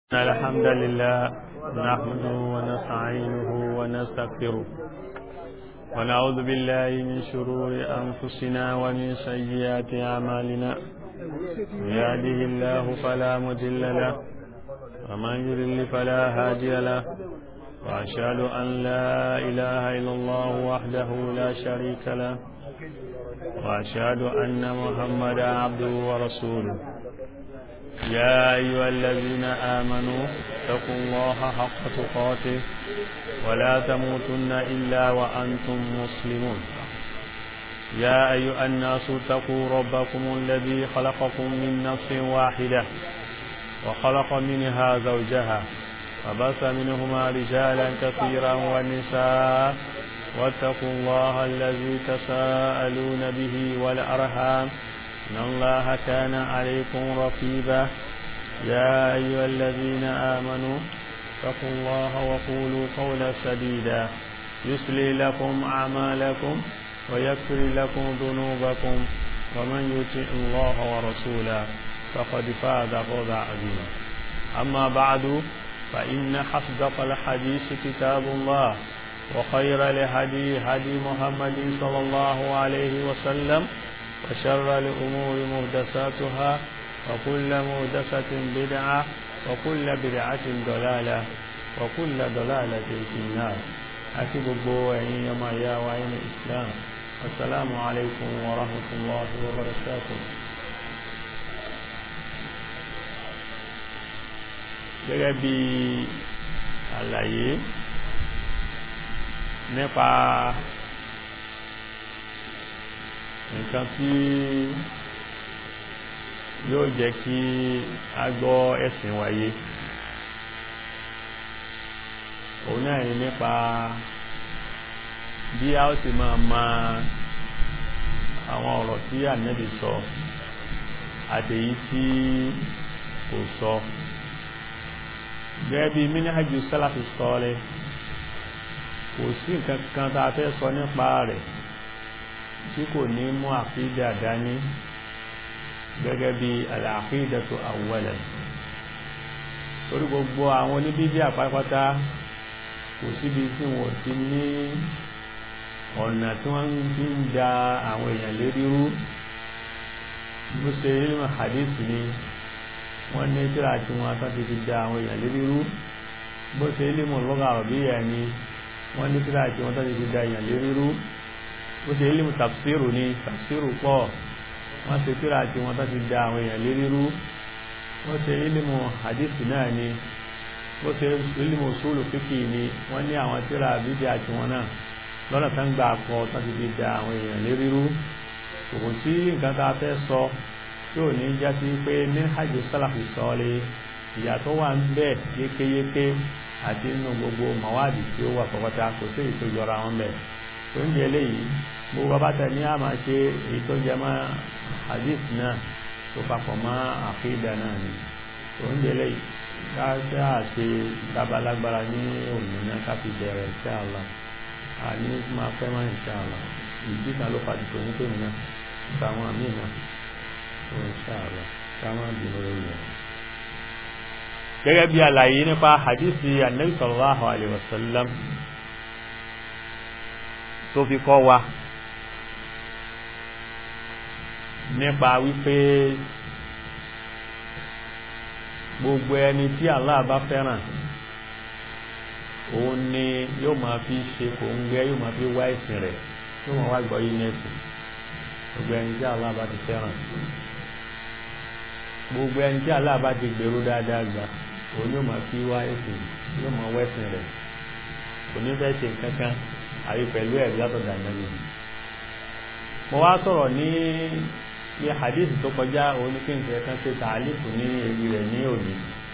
الحمد لله نحمده ونستعينه ونستغفره ونعوذ بالله من شرور أنفسنا ومن سيئات أعمالنا من يهده الله فلا مضل له ومن يضلل فلا هادي له وأشهد أن لا إله إلا الله وحده لا شريك له وأشهد أن محمدا عبده ورسوله يا أيها الذين آمنوا اتقوا الله حق تقاته ولا تموتن إلا وأنتم مسلمون يا أيها الناس اتقوا ربكم الذي خلقكم من نفس واحدة وخلق منها زوجها وبث منهما رجالا كثيرا ونساء واتقوا الله الذي تساءلون به والأرحام إن الله كان عليكم رقيبا يا أيها الذين آمنوا اتقوا الله وقولوا قولا سديدا يسلي لكم أعمالكم ويكفر لكم ذنوبكم ومن يطع الله ورسوله فقد فاز فوزا عظيما أما بعد فإن حصدق الحديث كتاب الله وخير لهدي هدي محمد صلى الله عليه وسلم وشر الأمور مهدساتها وكل مهدسة بدعة وكل بدعة ضلالة وكل ضلالة في النار أكيد الضوعين يوم يا وعين الإسلام السلام عليكم ورحمة الله وبركاته gẹ́gẹ́ bí àlàyé nípa nǹkan tí yóò jẹ́ kí a gbọ́ ẹ̀sìn wáyé òun náà ni nípa bí a ó sì máa ma àwọn ọ̀rọ̀ tí ànẹ́bì sọ àtèyí tí kò sọ gẹ́gẹ́ bí mínìhàjú sálàfì sọ́ọ́lẹ̀ kò sí nǹkan kan tá a fẹ́ sọ nípa rẹ̀ tí kò ní mú àkídà dání gẹ́gẹ́ bí al-aqidatu awwalan torí gbogbo àwọn oníbídí àpápátá kò síbi tí wọ́n ti ní ọ̀nà tí wọ́n fi ń da àwọn èèyàn lérí rú bó ṣe ilmu hadith ni wọ́n ní tíra tí wọ́n tán ti fi da àwọn èèyàn lérí rú bó ṣe ilmu lugha arabiyya ni wọ́n ní tíra tí wọ́n tán ti fi da èèyàn lérí rú ó ṣe ilé tafsiru ní tafsiru pọ̀ wọ́n ṣe tíra tí wọ́n tó ti da àwọn èèyàn lérí rú wọ́n ṣe ilé hadisi náà ni ó ṣe ilé usulu fíkì ni wọ́n ní àwọn tíra bídí àti wọn náà lọ́nà tán gbà pọ̀ tó ti fi da àwọn èèyàn lérí rú kò sí nǹkan tá a fẹ́ sọ tí ò ní já sí pé ní hajj sálàfì sọ́ọ́lẹ̀ ìyàtọ̀ wà ń bẹ yékéyéké àti nínú gbogbo mawadi tí ó wà pọ̀pọ̀ta kò sí èyí tó yọra wọn bẹ́ẹ̀ tó ń jẹ léyìí gbogbo abáta ní a máa ṣe èyí tó jẹ mọ́ hadith náà tó papọ̀ mọ́ àkídà náà ni tó ń jẹ léyìí káṣẹ́ àṣe dábàlágbára ní òmìnira káfí bẹ̀rẹ̀ insha Allah àní máa fẹ́ mọ́ insha Allah ìdí kan ló fàdí tó ní tòun náà táwọn àmì náà tó insha Allah táwọn bínú lórí rẹ̀. gẹ́gẹ́ bí àlàyé nípa hadithi anabi sallallahu alayhi wa sallam tó fi kọ́ wa nípa wípé gbogbo ẹni tí Allah bá fẹ́ràn òun ni yóò máa fi ṣe kò ń gbé yóò máa fi wá ìsìn rẹ̀ yóò máa wá gbọ́ yìí nẹ́sìn gbogbo ẹni tí Allah bá ti fẹ́ràn gbogbo ẹni tí Allah bá ti gbèrú dáadáa gbà òun yóò máa fi wá ìsìn yóò máa wá ìsìn rẹ̀ kò ní fẹ́ ṣe nǹkan kan àbí pẹ̀lú ẹ̀rí látọ̀dà nàbí mo wá sọ̀rọ̀ ní ní hadith tó kọjá oníkíǹsẹ̀ kan ṣe tààlìfù ní èyí rẹ̀ ní òní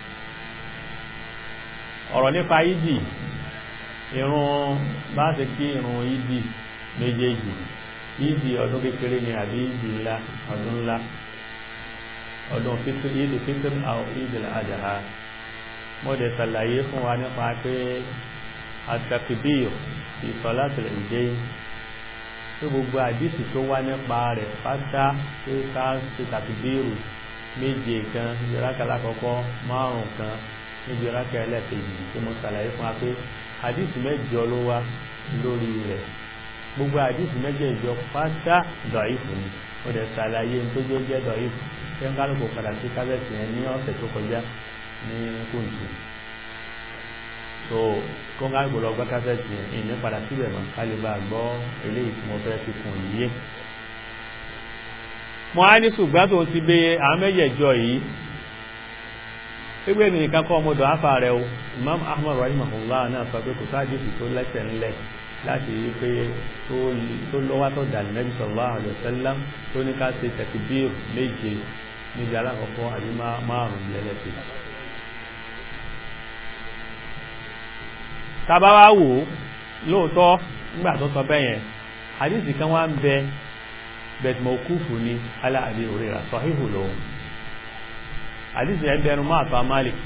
ọ̀rọ̀ nípa ìdì irun bá ṣe kí irun ìdì méjèèjì ìdì ọdún kékeré ni àbí ìdì ńlá ọdún ńlá ọdún fitr ìdì fitr àwọn ìdì àjàhà mo dẹ̀ ṣàlàyé fún wa nípa pé àtàkìbíyò fi sọlátìlẹ̀ ìdé tó gbogbo àdìsí tó wá nípa rẹ̀ pátá pé ká ṣe tàkìbíyò méje kan ìrákàlà kọ̀ọ̀kọ́ márùn kan níbi rákà ẹlẹ́ẹ̀kejì tí mo ṣàlàyé fún wa pé àdìsí mẹ́jọ ló wá lórí rẹ̀ gbogbo àdìsí mẹ́jọ pátá dọ̀ìfù ni ó dẹ̀ ṣàlàyé tó jẹ́ jẹ́ dọ̀ìfù tí ń kálukú padà sí kábẹ́ẹ̀tì yẹn ní ọ̀sẹ̀ tó kọjá ní kóńtù so kó ń kálukú lọ gbá kábẹ́ẹ̀tì yẹn ìní padà síbẹ̀ mọ́ ká lè bá a gbọ́ eléyìí tí mo fẹ́ fi kùn yíyé mo á ní ṣùgbọ́n tó ti bẹ àwọn mẹ́jẹ̀jọ yìí gbígbé nìkan kọ́ ọmọdé afa rẹ o Imam Ahmad rahimahullah náà sọ pé kò sáájú sì tó lẹ́sẹ̀ ńlẹ̀ láti rí pé tó lọ́wọ́ tó dà Nabi sallallahu alaihi wasallam tó ní ká ṣe takbir méje níbi alákọ̀ọ́kọ́ àbí márùn-ún lẹ́lẹ́sẹ̀. tábà wá wò ó lóòótọ́ nígbà tó sọ bẹ́ẹ̀ yẹn hadith kan wá ń bẹ bẹ̀t mọ̀kúfù ní ala Abi Hurairah sahihu lòun hadith yẹn bẹnu máa tọ́ Malik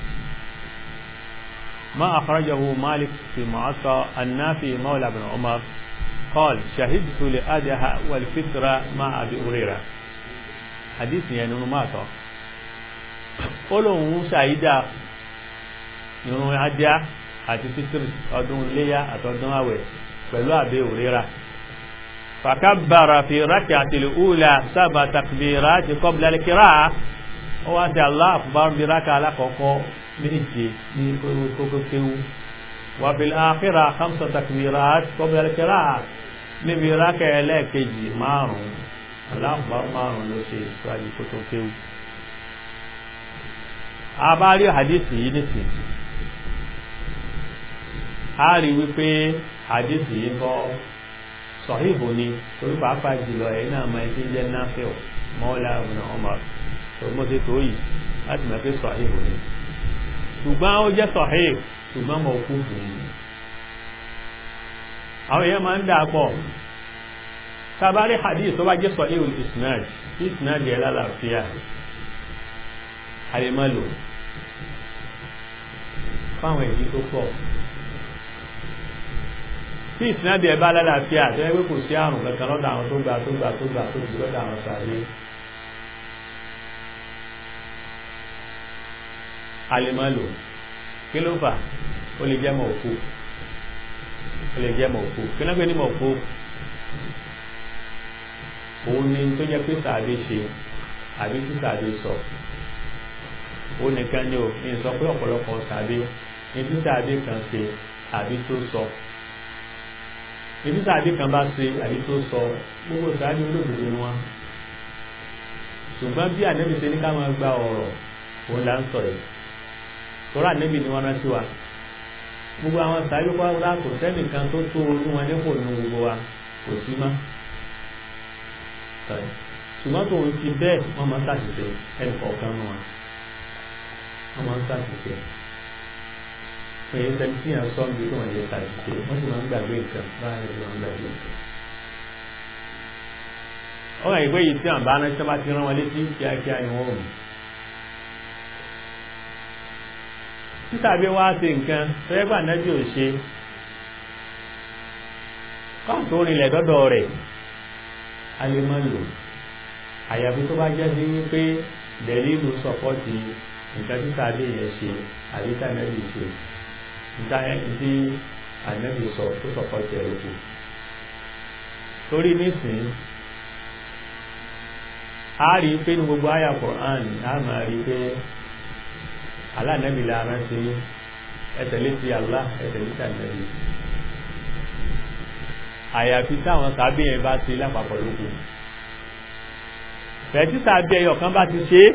ما أخرجه مالك في معطى النافي مولى بن عمر قال شهدت لأدها والفطرة مع أبي هريرة حديث يعني ما تو olóhùn ṣàyídà irun adíá àti fitiri ọdún iléyà àtọdún àwẹ̀ pẹ̀lú àbẹ òrera fàkàbàrà fi rákì àtìlẹ̀ ùlà sábà takbìrà ti kọ́bìlà kíra ó wá sí Allah akbar bí rákà alákọ̀ọ́kọ́ méje ní kókó kéwú wà fi àkírà hamsa takbìrà ti kọ́bìlà kíra níbi rákà ẹlẹ́ẹ̀kejì márùn-ún Allah akbar márùn-ún ló ṣe ìṣáájú kótó kéwú àbárí hadisi yìí nìsín a rí wípé hadisi yìí kọ́ sọ̀híhù ni torí pàápàá jùlọ ẹ̀yìn náà máa ti jẹ́ náfíò mọ́ọ́lá ibn Umar tó mọ́ sí tó yìí láti mọ̀ pé sọ̀híhù ni ṣùgbọ́n ó jẹ́ sọ̀híhù ṣùgbọ́n mọ̀ kú fún un àwọn èèyàn máa ń dà pọ̀ sábàrí hadisi tó bá jẹ́ sọ̀híhù isnad isnad yẹ lálàáfíà àrèmọ́lò fáwọn èyí tó pọ̀ tí ìsinádì ẹ̀ bá lálàáfíà tó ẹgbẹ́ kò sí àrùn kankan lọ́dọ̀ àwọn tó gbà tó gbà tó gbà tó jù lọ́dọ̀ àwọn sàárè àrèmọ́lò kí ló fà ó lè jẹ́ mọ̀ òkú ó lè jẹ́ mọ̀ òkú kí ló gbé ní mọ̀ òkú òun ni tó jẹ́ pé sàárè ṣe àbí tí sàárè sọ ó nìkan ni ò ní sọ pé ọ̀pọ̀lọpọ̀ tàbí ibi tàbí kan ṣe àbí tó sọ ibi tàbí kan bá ṣe àbí tó sọ gbogbo tàbí olóògbé ni wọn ṣùgbọ́n bí ànẹ́bí ṣe ní ká máa gba ọ̀rọ̀ òun là ń sọ yìí tọ́rọ ànẹ́bí ni wọ́n rántí wa gbogbo àwọn tàbí pàápàá kò sẹ́nìkan tó tó orí wọn nípò ní gbogbo wa kò sí mọ́ ṣùgbọ́n tó ń fi bẹ́ẹ̀ wọ́n máa ń ṣàṣìṣe ẹnì kọ̀ọ̀kan wọn wọ́n máa ń ṣàṣìṣe pé sẹ́ńtì yẹn sọ bí wọ́n yẹ ṣàṣìṣe wọ́n sì máa ń gbàgbé nǹkan báyìí ló máa ń gbàgbé nǹkan. ọ̀rọ̀ ìwé yìí tí àwọn bá ránṣẹ́ bá ti rán wọn létí kíákíá ni wọ́n mú. títà bí wọ́n á ṣe nǹkan tẹ́gbà nábì ò ṣe káàtó rinlẹ̀ dọ́dọ̀ rẹ̀ a lè máa lò àyàfi tó bá jẹ́ sí wípé dẹ̀lílù sọ̀pọ̀tì nǹkan tí sáadé yẹn ṣe àdíkà nẹ́bì ṣe nǹkan tí ànẹ́bì sọ tó sọ̀pọ̀ tẹ̀lé kù torí nísìn a rí pé ní gbogbo àyà Qur'an a máa rí pé alánẹ́bì lára ṣe ẹ̀tẹ̀lé ti Allah ẹ̀tẹ̀lé ti ànẹ́bì àyàfi táwọn sábẹ́ yẹn bá ṣe lápapọ̀ lókù fẹ̀ẹ́ tí sábẹ́ ẹyọ kan bá ti ṣe é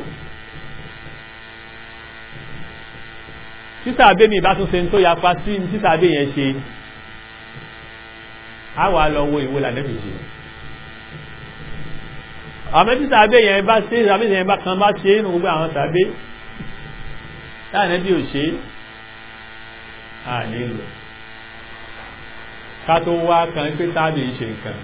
títà abé mi bá tún ṣe tó yapa sí títà abé yẹn ṣe a wà lọ wo ìwé lànàbì ṣe àmọ́ títà abé yẹn bá ṣe àbí yẹn bá kan bá ṣe nínú gbogbo àwọn tàbí lànàbì ò ṣe à nílò ká tó wá kan pé tábì ṣe nǹkan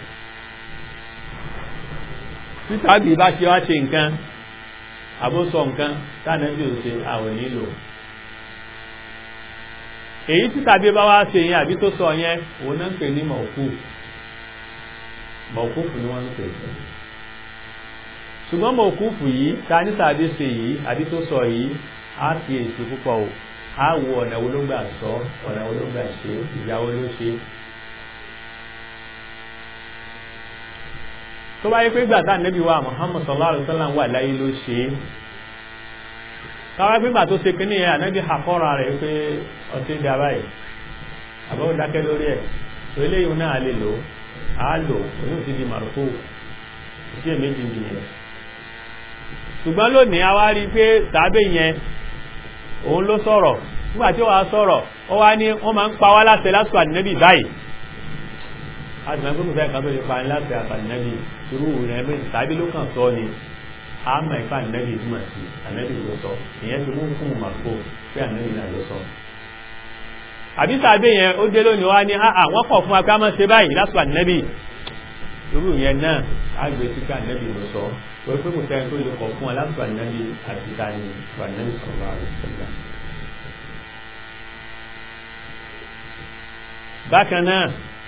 títà abé bá ṣe wá ṣe nǹkan àbósọ nǹkan tànàbì ò ṣe àwọn nílò èyí tí tàbí bá wá ṣe yẹn àbí tó sọ yẹn òun náà ń pè ní mọ̀kú mọ̀kúfù ni wọ́n ń pè ṣùgbọ́n mọ̀kúfù yìí ta ní tàbí ṣe yìí àbí tó sọ yìí á fi èsì púpọ̀ o á wo ọ̀nà wo ló gbà sọ ọ̀nà wo ló gbà ṣe ìyàwó ló ṣe tó bá yẹ pé gbà tá nẹ́bí wa Muhammad sallallahu alaihi wasallam wà láyé ló ṣe é káwá gbígbà tó ṣe kíní ẹ̀ ànábì àkọ́ra rẹ̀ pé ọtí dá báyìí àbọ̀wò dákẹ́ lórí ẹ̀ tó eléyìí náà lè lò á lò oyún ti di màrúkú sí èméjì nìyẹn ṣùgbọ́n lónìí a wá rí i pé tàbí yẹn òun ló sọ̀rọ̀ nígbà tí wàá sọ̀rọ̀ ó wá ní wọ́n máa ń pa wá láṣẹ lásìkò ànábì báyìí àti máa ń gbóngbó fẹ́ẹ́ kan tó lè pa ní láṣẹ àtànábì irú rẹ̀ bí tàbí ló kàn sọ ni àmọ́ ìfà ànábì túmọ̀ sí ànábì ló sọ ìyẹn ti mú fún màkó pé ànábì náà ló sọ àbí sàbẹ yẹn ó dé lónìí wá ní àwọn kọ̀ fún wa pé a máa ṣe báyìí lásìkò ànábì irú yẹn náà àgbẹ̀ tí ká ànábì ló sọ pé pé kò sẹ́yìn tó lè kọ̀ fún wa lásìkò ànábì àti tani lásìkò ànábì sọ̀rọ̀ àrùsọ̀lá. bákan náà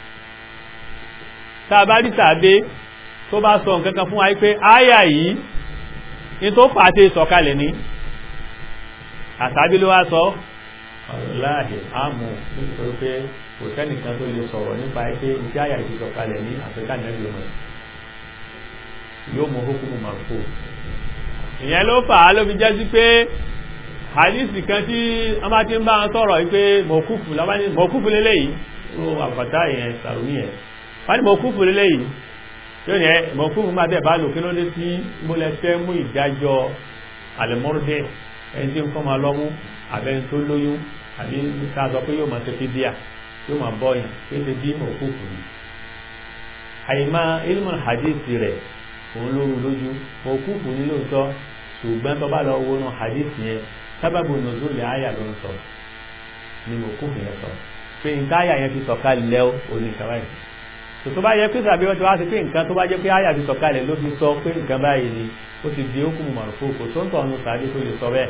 tá a bá rí sàbẹ tó bá sọ nǹkan kan fún wa pé áyà yìí ní tó pàtẹ sọ̀kalẹ̀ ní àtàbí ló wá sọ ọ̀láàdì àmù nítorí pé kò sẹ́nìkan tó lè sọ̀rọ̀ nípa ẹgbẹ́ iṣẹ́ àyà ìṣẹ́ sọ̀kalẹ̀ ní àfíríkà nẹ́bí ọmọ yóò mú hukumu marfu ìyẹn ló fà á ló fi jẹ́ sí pé hadisi kan tí wọ́n bá ti ń bá wọn sọ̀rọ̀ wípé mọ̀kúfù lábáni mọ̀kúfù lélẹ́yìí tó àbàtà ìyẹn sàrùmí ẹ̀ wọ́n ní mọ̀kúfù lélẹ́yìí yóò ní ẹ mọ̀kúfù máa bẹ̀ bá lò kí ló dé sí mọ́lẹ́sẹ̀ mú ìdájọ́ àlẹ́mọ́rọ́dẹ́ ẹni tí ń kọ́ máa lọ́mú àbẹ́ni tó lóyún àbí ká sọ pé yóò máa ṣe fídíà yóò máa bọ́yàn pé ṣe bí mọ̀kúfù ni àyèmá ilmọ̀ hadith rẹ̀ òun lóru lójú mọ̀kúfù ní lóòótọ́ ṣùgbọ́n tó bá lọ wọnú hadith yẹn sábàbù nùzúlì àyà ló ń sọ ni mọ̀kúfù yẹn sọ pé nǹkan àyà yẹn fi sọ̀kalẹ̀ oníkàwáyé tó bá yẹ pé sàbí wọn ti wá sí pé nǹkan tó bá jẹ́ pé àyà fi sọ̀kalẹ̀ ló fi sọ pé nǹkan báyìí ni ó ti di ókùn mọ̀rùfù kò tó ń tọ̀ ọ̀nù sàbí tó lè sọ bẹ́ẹ̀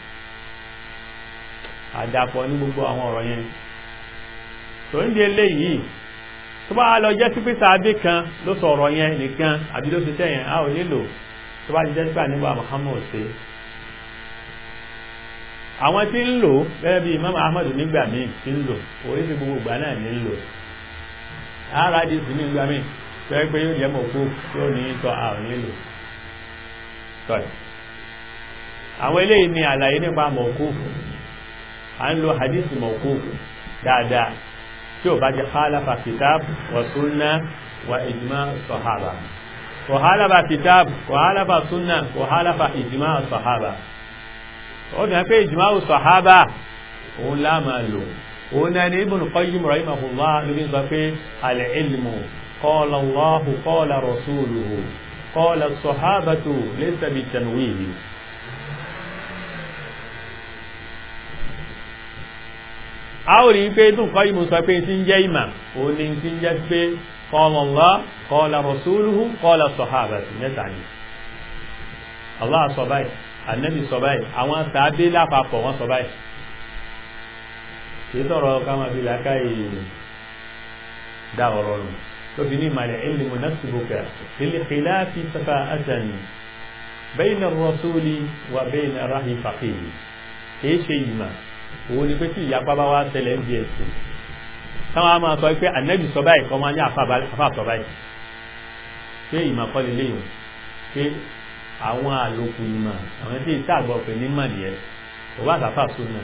àdàpọ̀ ní gbogbo àwọn ọ̀rọ̀ yẹn tó ń di eléyìí tó bá lọ jẹ́ sí pé sàbí kan ló sọ ọ̀rọ̀ yẹn nìkan àbí ló ti tẹ̀ yẹn a ò nílò tó bá ti jẹ́ sípà nígbà Muhammad ṣe àwọn tí ń lò bẹ́ẹ̀ bí Imam Ahmad nígbà míì tí ń lò orí ti gbogbo ìgbà náà ní ń lò ara di sí ní ìgbà míì pé pé yóò jẹ́ mọ̀kú tí ó ní tọ́ àrùn nílò tọ́ì àwọn eléyìí ni àlàyé nípa mọ̀kú à ń lo hadith mọ̀kú dáadáa tí ó bá jẹ́ khalafa kitab wa sunna wa ijma sahaba wa khalafa kitab wa khalafa sunna wa khalafa ijma sahaba ó dùn pé ijma sahaba òun lá máa lò òun náà ni Ibn Qayyim rahimahullah lórí sọ pé al-ilmu qala Allahu qala rasuluhu qala as-sahabatu laysa bitanwihi a ó rí pé Ibn Qayyim sọ pé tí ń jẹ́ ìmà òun ni tí ń jẹ́ pé qala Allah qala rasuluhu qala as-sahabatu mẹ́ta ni Allah sọ báyìí Ànábì sọ báyìí àwọn sàábé lápapọ̀ wọ́n sọ báyìí kìí sọ̀rọ̀ káma fi làákà yìí dá ọ̀rọ̀ nù lóbi ní ìmàlẹ̀ ilmu nasibuka fil khilafi safa'atan bayna ar-rasuli wa bayna rahi faqih kìí ṣe ìmà òun ni pé tí ìyapa bá wá tẹ̀lé ń di ẹ̀sìn táwọn a máa sọ pé ànábì sọ báyìí kọ́ máa ní àfa sọ báyìí pé ìmà kọ́ lè léyìn pé àwọn àlòkù ìmà àwọn tí ìta àgbọ̀ pé ní mọ̀ nìyẹn òwò àtàfà sunna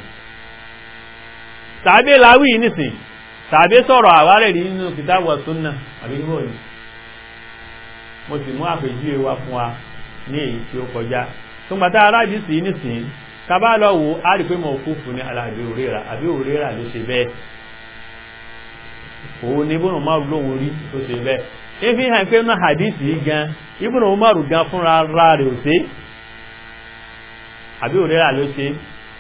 tàbí láwí nìsìn tàbí sọ̀rọ̀ àwárẹ̀ rí nínú kìtàbù súnnà àbí níbò ní mo sì mú àpèjúwe wá fún wa ní èyí tí ó kọjá tó gbàtà aráàdì sí nìsìn tàbá lọ wò á rí pé mo kú fún ní aláàbí òrera àbí òrera ló ṣe bẹ́ẹ̀ òun ni ibùnú márùn lóhun rí tó ṣe bẹ́ẹ̀ ìfi hàn pé náà hadisi yìí gan ibùnú márùn gan fúnra rà rẹ̀ ò ṣe àbí òrera ló ṣe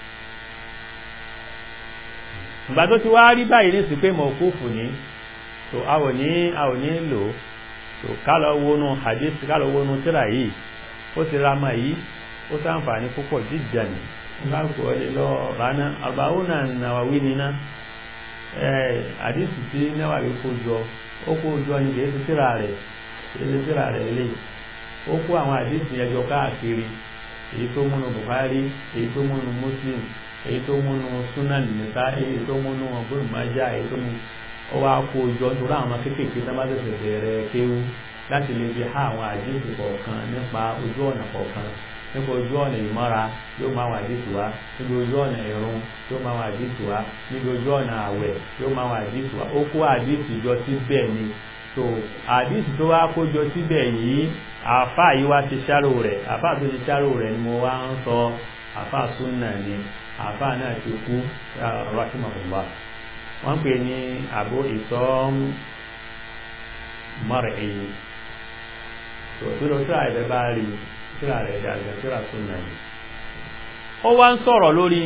ìgbà tó ti wá rí báyìí ní sí pé mọ̀kúfù ní tó àwọ̀ ní àwọ̀ ní lò tó kálọ̀ wọnú hadith kálọ̀ wọnú tíra yìí ó ti ra máa yìí ó sáǹfààní púpọ̀ jíjà ní láàkó ọdẹ lọ rana àbáwọnà nàwàwí níná hadith tí náwàwí kó jọ ó kó jọ ní kìí ti tíra rẹ̀ kìí ti tíra rẹ̀ lè ó kó àwọn hadith yẹn jọ káàkiri èyí tó múnu Bukhari èyí tó múnu Muslim èyí tó múnú sunan nìta èyí tó múnú ọgbọ́n májá èyí tó mú ó wá kó jọ nítorí àwọn kéékèèké tó bá tẹ̀sẹ̀ bẹ̀rẹ̀ kéwú láti lè fi há àwọn àdéhùn kọ̀ọ̀kan nípa ojú ọ̀nà kọ̀ọ̀kan nípa ojú ọ̀nà ìmọ́ra yóò máa wà àdéhùn wá níbi ojú ọ̀nà ìrun yóò máa wà àdéhùn wá níbi ojú ọ̀nà àwẹ̀ yóò máa wà àdéhùn wá ó kó àdéhùn jọ síbẹ̀ ni so àdéhùn tó wá kó jọ síbẹ̀ yìí àfá yìí wá ti ṣáró rẹ̀ àfá tó ti ṣáró rẹ̀ ni mo wá ń sọ àfá súnà ni àfá náà ti kú rahimahullah wọ́n pè ní àbó ìtọ́ mọ́rẹ̀ èyí tó tó lọ sí àìbẹ́ bá rí síra rẹ̀ dàgbà síra súnà ni ó wá ń sọ̀rọ̀ lórí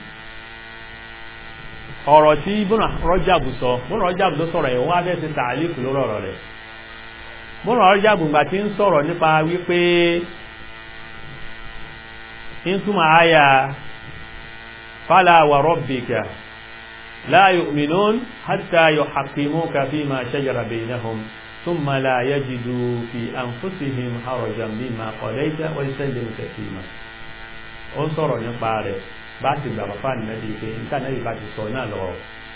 ọ̀rọ̀ tí bọ́nà rọ́jàbù sọ bọ́nà rọ́jàbù ló sọ̀rọ̀ ẹ̀ wọ́n á fẹ́ ti tààlíkù lórí ọ̀rọ̀ rẹ̀ bọ́nà rọ́jàbù gbà tí ń sọ̀rọ̀ nípa wípé ń túmọ̀ àyà fala wa rabbika la yu'minun hatta yuhaqqimuka fima shajara bainahum thumma la yajidu fi anfusihim harajan mimma qadayta wa yusallimu taslima ó ń sọ̀rọ̀ nípa rẹ̀ bá ti gbà bàbá nìyẹn pé níta náà bá ti sọ náà lọ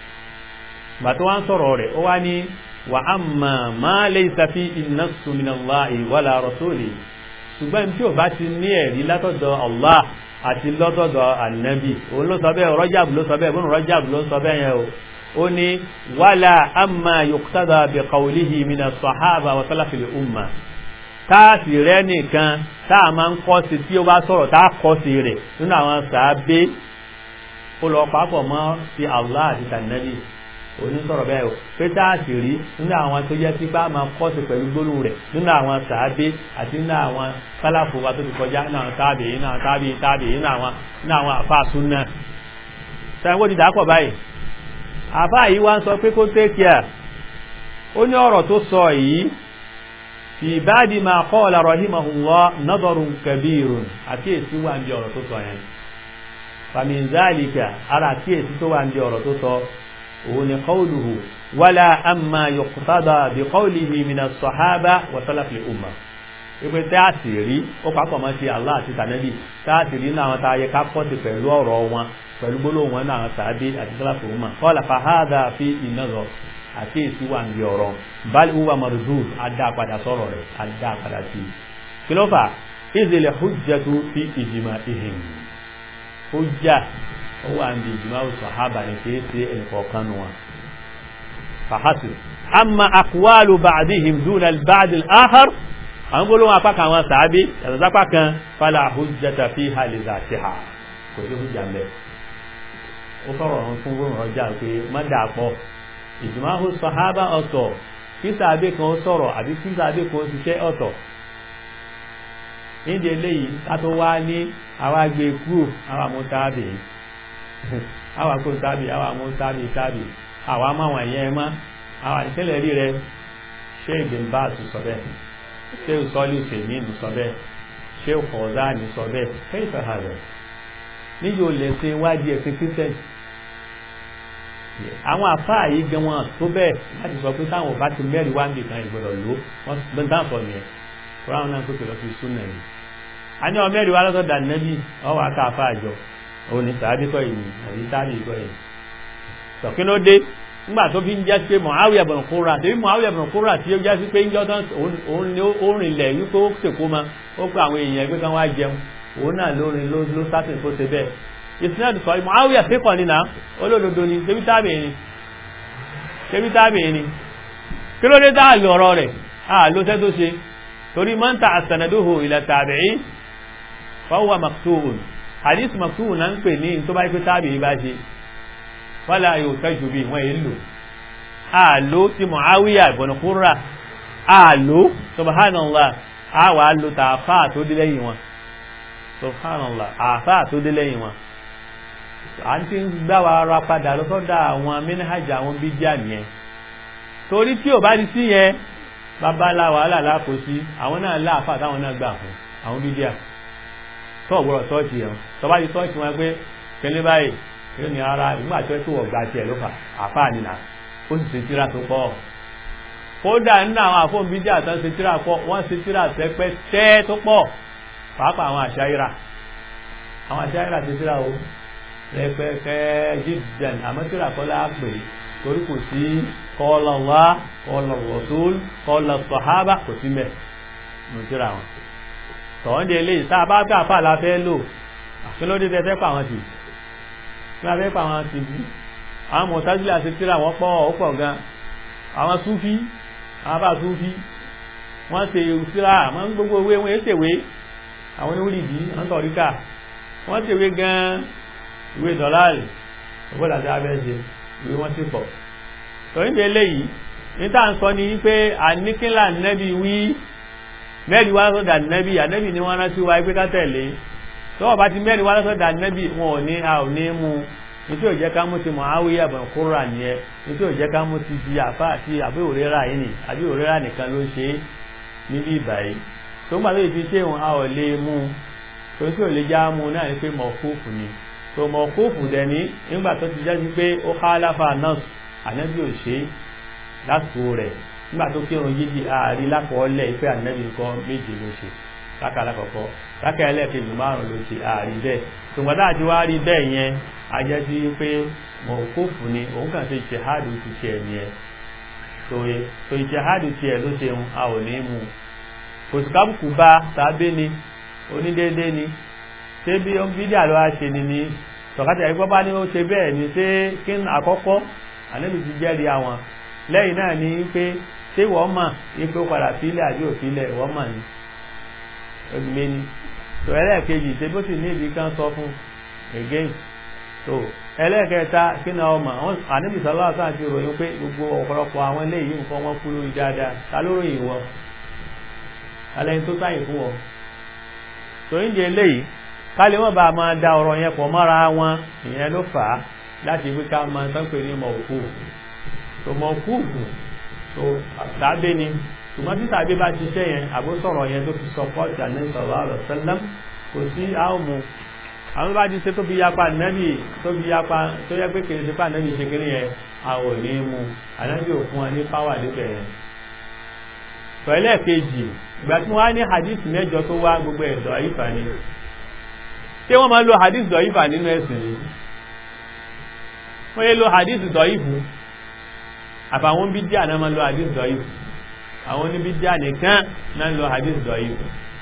gbà tó wá ń sọ̀rọ̀ rẹ̀ ó wá ní wà á mà má laysa fi an-nassu minallahi wala rasuli ṣùgbọ́n tí ò bá ti ní ẹ̀rí látọ̀dọ̀ Allah àti lọ́tọ̀dọ̀ ànábì òun ló sọ bẹ́ẹ̀ rọ́jàbù ló sọ bẹ́ẹ̀ bọ́n rọ́jàbù ló sọ bẹ́ẹ̀ yẹn o ó ní wala amma yuqtada bi qawlihi mina sahaba wa salafil umma táàsì rẹ nìkan táà máa ń kọ́ sí tí ó bá sọ̀rọ̀ táà kọ́ sí rẹ̀ nínú àwọn sàábé ó lọ papọ̀ mọ́ sí Allah àti tànàbí onísọ̀rọ̀ bẹ́ẹ̀ o pé táàsì rí nínú àwọn tó yẹ sí bá máa kọ́ sí pẹ̀lú gbólóhùn rẹ̀ nínú àwọn sàábé àti nínú àwọn sálàfò wa tó ti kọjá nínú àwọn táàbì nínú àwọn táàbì táàbì nínú àwọn nínú àwọn àfáà súnà sẹ́wọ́n ti dàpọ̀ báyìí àfáà yìí wá ń sọ pé kó tẹ́kíà ó ní ọ̀rọ̀ tó sọ yìí fi báàdì máa qala rahimahullah nadarun kabirun àkíyèsí wà ń bí ọ̀rọ̀ tó sọ yẹn famin zalika ara àkíyèsí tó wà ń bí ọ̀rọ̀ tó sọ òun ni qawluhu wala amma yuqtada bi qawlihi min as-sahaba wa salaf al-umma ipe tí a sì rí ó papọ̀ mọ́ sí Allah àti tànẹ́bì tí a sì rí náà wọn tá a yẹ ká kọ́ sí pẹ̀lú ọ̀rọ̀ wọn pẹ̀lú gbólóhùn wọn náà sàábé àti salaf al-umma qala fa hadha fi an-nazar àkíyèsí wà ní ọ̀rọ̀ bal huwa mardud adá padà sọ̀rọ̀ rẹ̀ adá padà sí kí ló fà izil hujjatu fi ijma'ihim hujja ó wà ní ijma'u sahaba ní kìí ṣe ẹnìkọ̀ọ̀kan wọn fàhásì amma aqwalu ba'dihim duna al-ba'd al-akhar àwọn gbólóhùn apá kan àwọn sàábí yàtọ̀ sápá kan fala hujjata fiha li zatiha kò sí hujja mẹ́ ó sọ̀rọ̀ fún gbóhùn ọjà pé má dà pọ̀ ìjùmáhù sọ̀hábà ọ̀tọ̀ kí sàábé kan sọ̀rọ̀ àbí kí sàábé kan ṣiṣẹ́ ọ̀tọ̀ nídìí eléyìí ká tó wá ní àwa gbé kúrò àwa mú tábì àwa kó tábì àwa mú tábì tábì àwa máwọn ẹ̀yẹ mọ́ àwa ìṣẹ̀lẹ̀ rí rẹ ṣé ìgbìmbáàsì sọ bẹ́ẹ̀ ṣé ìsọ́lì ìṣèmínú sọ bẹ́ẹ̀ ṣé ìkọ̀ọ̀záàní sọ bẹ́ẹ̀ ṣé ìfẹ̀hà rẹ̀ níyì ò lè ṣe wádìí ẹ̀sìn kírísítẹ́nì àwọn àfáà yìí gan wọn tó bẹ́ẹ̀ láti sọ pé táwọn bá ti mẹ́rin wá ń bì kan ìgbọ́dọ̀ lò wọ́n bẹ́ẹ̀ dáhùn sọ nìyẹn kó ráwọn náà kókè lọ sí súnà yìí. a ní ọmọ mẹ́rin wá lọ́sọ̀ dà nẹ́bí ọwọ́ aká àfáà jọ òun ní sàábí kọ́ yìí àbí tábì kọ́ yìí. sọ̀kí ló dé nígbà tó fi ń jẹ́ pé Muawiya ibn Qurra tèmi Muawiya ibn Qurra tí ó jẹ́ sí pé ń jọ́ tán òun ni ó rìnlẹ̀ wípé ó ṣèkó ma ó pé àwọn èèyàn ẹgbẹ́ kan wá jẹun òun náà lórin ló sátìn tó ṣe bẹ́ẹ̀ ìsinádù sọ Muawiya fíkọ̀ nínà olódodo ni ṣebí tábì ni ṣebí tábì ni kí ló dé táà lọ ọ̀rọ̀ rẹ̀ a ló tẹ́ tó ṣe torí man ta'assanaduhu ila tabi'i fa huwa maktubun hadith maktubun náà ń pè ní tó bá pé tábì bá ṣe wala yuhtaju bihi wọ́n yìí lò a ló ti Muawiya ibn Qurra a ló subhanallah a wà lò tààfà tó dé lẹ́yìn wọn subhanallah àfà tó dé lẹ́yìn wọn à ń tí ń gbá wa ara padà lọ́sọ́dọ̀ àwọn mẹ́nàjà àwọn bídíà nìyẹn torí tí ò bá di sí yẹn babalá wàhálà láàkó sí àwọn náà láàfà táwọn náà gbà fún àwọn bídíà tó ọ̀gbọ́rọ̀ tọ́ọ̀tì yẹn tó bá di tọ́ọ̀tì wọn pé kẹlẹ́ báyìí yóò ní ara ìgbà tó tó wọ̀ gba tiẹ̀ ló fà àfà nìyà ó sì ṣe tíra tó pọ̀ kódà nínú àwọn àfọ̀n bídíà tó ń ṣe tíra pọ̀ wọ́n ṣe tíra tẹ́pẹ́ tẹ́ tó pọ̀ pàápàá àwọn àṣàyíra àwọn àṣàyíra ti tíra o rẹpẹtẹ jíjẹn àmọ́ tíra kọ́lá pè torí kò sí qala Allah qala Rasul qala sahaba kò sí mẹ́ nù tíra wọn tọ̀wọ́n di eléyìí tá a bá gbà fà la fẹ́ lò àfẹ́lódé tẹ́ fẹ́ pa àwọn tì tí wọ́n fẹ́ pa àwọn tì bí àwọn mọ̀tájúlẹ̀ àti tíra wọ́n pọ̀ ó pọ̀ gan àwọn súfí àwọn bá súfí wọ́n ṣe tíra wọ́n gbogbo owó wọn ṣèwé àwọn oníwìrìdì wọ́n tọ̀ríkà wọ́n ṣèwé gan ìwé dọ̀láàlì ọgbọ́dà tí a fẹ́ ṣe ìwé wọ́n sì pọ̀ tọ́yìn di eléyìí níta ń sọ ni pé àníkínlá nẹ́bí wí mẹ́rin wá lọ́sọ̀dà nẹ́bí ànẹ́bí ni wọ́n rántí wa pé ká tẹ̀lé tọ́wọ́ bá ti mẹ́rin wá lọ́sọ̀dà nẹ́bí wọn ò ní a ò ní mú nítorí ò jẹ́ ká mú ti Muawiya ibn Qurra nìyẹn nítorí ò jẹ́ ká mú ti di àfa àti àbí òrera yìí nì àbí òrera nìkan ló ṣe é níbí ìbàyí tó ń gbà tó ti ṣe òun a ò lè mú tó tí ò lè já mú náà ni pé mọ̀kúfù ni tó mọ̀kúfù dẹ̀ ní nígbà tó ti jáde pé ó khalafa nas ànẹ́bí ò ṣe lásìkò rẹ̀ nígbà tó kírun yíyí ààrí lákọọ́lẹ̀ pé ànẹ́bí nǹkan méje ló ṣe láka alákọ̀ọ́kọ́ láka ẹlẹ́ẹ̀kejì márùn ló ṣe ààrí bẹ́ẹ̀ ṣùgbọ́n tá àti wá rí bẹ́ẹ̀ yẹn a jẹ́ sí pé mọ̀kófù ni òun kàn ṣe ìṣèhádùn ti tiẹ̀ nìyẹn tòye tó ìṣèhádùn tiẹ̀ ló ṣe ń a ò ní mú kò sí kábùkù bá tàbí ni onídéédé ni ṣé bí ó ń bídíà ló wá ṣe ni ni tọ̀kátà ẹgbẹ́ bá ní ó ṣe bẹ́ẹ̀ ni ṣé kí àkọ́kọ́ ànẹ́bí ti jẹ́rìí àwọn lẹ́yìn náà ni pé ṣé wọ́n mọ̀ ipe ó padà sílẹ̀ àbí òfilẹ̀ wọ́n mọ̀ ní ọdúnlé ní tó ẹlẹ́ẹ̀kejì ṣe bó sì ní ìdí kan sọ fún again tó ẹlẹ́ẹ̀kẹta kí ni ọmọ àwọn àníbi sọlá àtàn ti ròyìn pé gbogbo ọ̀pọ̀lọpọ̀ àwọn eléyìí nǹkan wọn kú lórí dáadáa ta ló ròyìn wọn alẹ́yìn tó sáyìn fún wọn tó ń jẹ eléyìí ká lè wọ́n bá a máa da ọ̀rọ̀ yẹn pọ̀ mọ́ra wọn ìyẹn ló fà á láti wí ká máa tán pé ní mọ̀ọ́kù tó mọ̀ọ́kù so tàbí ni ṣùgbọ́n tí tàbí bá ṣiṣẹ́ yẹn àbó sọ̀rọ̀ yẹn tó fi sọpọ́ọ̀tì àní sallallahu alaihi wasallam kò sí àwọmù àwọn bá ti ṣe tó fi yapa nẹ́bì tó fi yapa tó yẹ pé kìí ṣe pà nẹ́bì ṣe kiri yẹn a ò ní mú ànábì ò fún wa ní páwà níbẹ̀ yẹn pẹ̀lẹ́ kejì ìgbà tí wọ́n á ní hadith mẹ́jọ tó wá gbogbo ẹ̀dọ̀ ìfà ni ṣé wọ́n máa lo hadith dọ̀ ìfà nínú ẹ̀sìn ni wọ́n yẹ lo hadith dọ̀ ìfù àfàwọn bídíà náà máa lo hadith dọ̀yìí àwọn oníbídíà nìkan náà lo hadith dọ̀yìí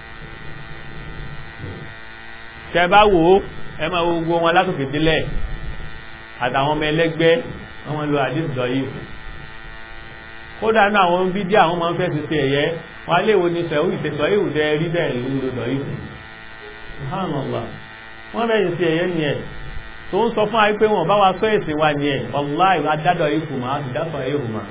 tẹ bá wò ó ẹ máa wo gbogbo wọn látòkè délẹ̀ àtàwọn ọmọ ẹlẹ́gbẹ́ wọn máa lo hadith dọ̀yìí kódà náà àwọn bídíà wọn máa ń fẹ́ ti ṣe ẹ̀yẹ wọn á léwo ní sẹ́wọ́ ìtẹ̀sọ́ ìwù tẹ rí bẹ́ẹ̀ ló lo dọ̀yìí subhanallah wọn bẹ́ẹ̀ ti ṣe ẹ̀yẹ nìyẹn tó ń sọ fún àyí pé wọn bá wa sọ èsì wa ní ẹ̀ wàláì adádọ̀ ikú ma á sì dásọ̀ ihò ma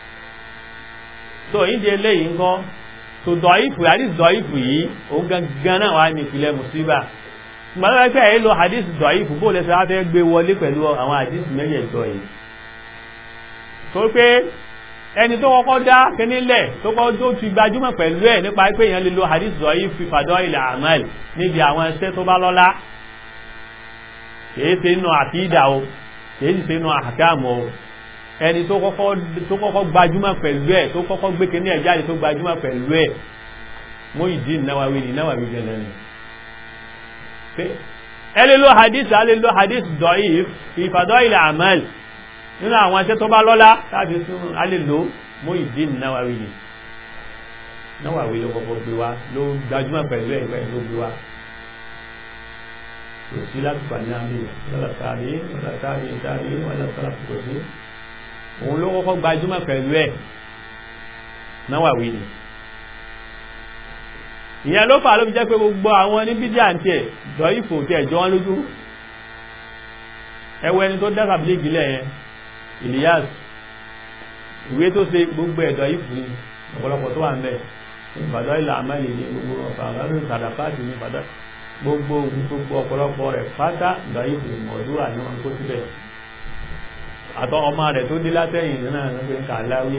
tó ìdí eléyìí ńkọ́ tó dọ̀ ìfù hadith dọ̀ ìfù yìí ó gangan náà wà ní ìpìlẹ̀ mùsíbà gbọ́dọ̀ pé ẹ̀ lo hadith dọ̀ ìfù bó lẹ́sẹ̀ wá fẹ́ gbé wọlé pẹ̀lú àwọn hadith mẹ́jẹ̀ẹ̀jọ yìí tó pé ẹni tó kọ́kọ́ dá kínílẹ̀ tó kọ́ tó ti gbajúmọ̀ pẹ̀lú ẹ̀ nípa pé èèyàn lè lo hadith dọ̀ ìfù fàdọ́ ilẹ̀ àmàl níbi àwọn ẹsẹ̀ tó bá lọ́lá kìí ṣe inú àkídà o kìí sì ṣe inú àkàmù o ẹni tó kọ́kọ́ gbajúmọ̀ pẹ̀lú ẹ̀ tó kọ́kọ́ gbé kíní ẹ̀ jáde tó gbajúmọ̀ pẹ̀lú ẹ̀ Muhyiddin Nawawi ní Nawawi gẹ̀lẹ́ ni ẹ lè lo hadith a lè lo hadith da'if fi fadail al-a'mal nínú àwọn iṣẹ́ tó bá lọ́lá láti sún a lè lo Muhyiddin Nawawi ni Nawawi ló kọ́kọ́ gbé wa ló gbajúmọ̀ pẹ̀lú ẹ̀ ló gbé wa kò sí láti pàdé àmì lọ́la tàbí lọ́la tàbí tàbí lọ́la tàbí kò sí òun ló kọ́kọ́ gbajúmọ̀ pẹ̀lú ẹ̀ Nawawi ni ìyẹn ló fà ló fi jẹ́ pé gbogbo àwọn ní bídí àǹtí ẹ̀ dọ̀ ìfò tí ẹ̀jọ́ wọn lójú ẹwọ ẹni tó dáta bíléègì lẹ̀ yẹn Ilyas ìwé tó ṣe gbogbo ẹ̀dọ̀ ìfò ni ọ̀pọ̀lọpọ̀ tó wà ń bẹ̀ ìbàdàn ilẹ̀ àmàlì ní gbogbo ọ̀pọ̀ àwọn ìsàdàpáàtì ní ìbàdàn gbogbo gbogbo ọ̀pọ̀lọpọ̀ rẹ̀ pátá ìdáyìí mọ̀dúrà ní wọn kó síbẹ̀ àtọ́ ọmọ rẹ̀ tó dé látẹ̀yìn nínú àwọn kà láwí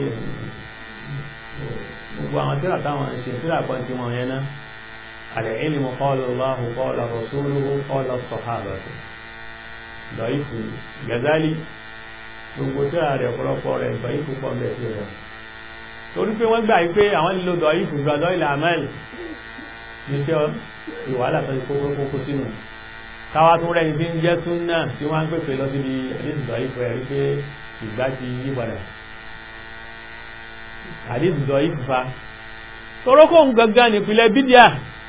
gbogbo àwọn tíra táwọn ṣe tíra kan tí wọn yẹn ná al-ilmu qala Allahu qala rasuluhu qala as-sahabatu ìdáyìí Gazali gbogbo tíra rẹ̀ ọ̀pọ̀lọpọ̀ rẹ̀ ìdáyìí púpọ̀ bẹ̀ sí rẹ̀ torí pé wọ́n gbà pé àwọn lílo dọ̀yìí fún gbàdọ̀ ilẹ̀ amẹ́l níṣẹ́ ìwàhálà tó kókó kókó sínú káwá tó rẹ̀ ní jẹ́ súnà tí wọ́n ń pèpè lọ síbi àdísì dọ̀ífù ẹ̀rí pé ìgbà ti yí padà àdísì dọ̀ífù fa torókò ń gangan nípìnlẹ̀ bídíà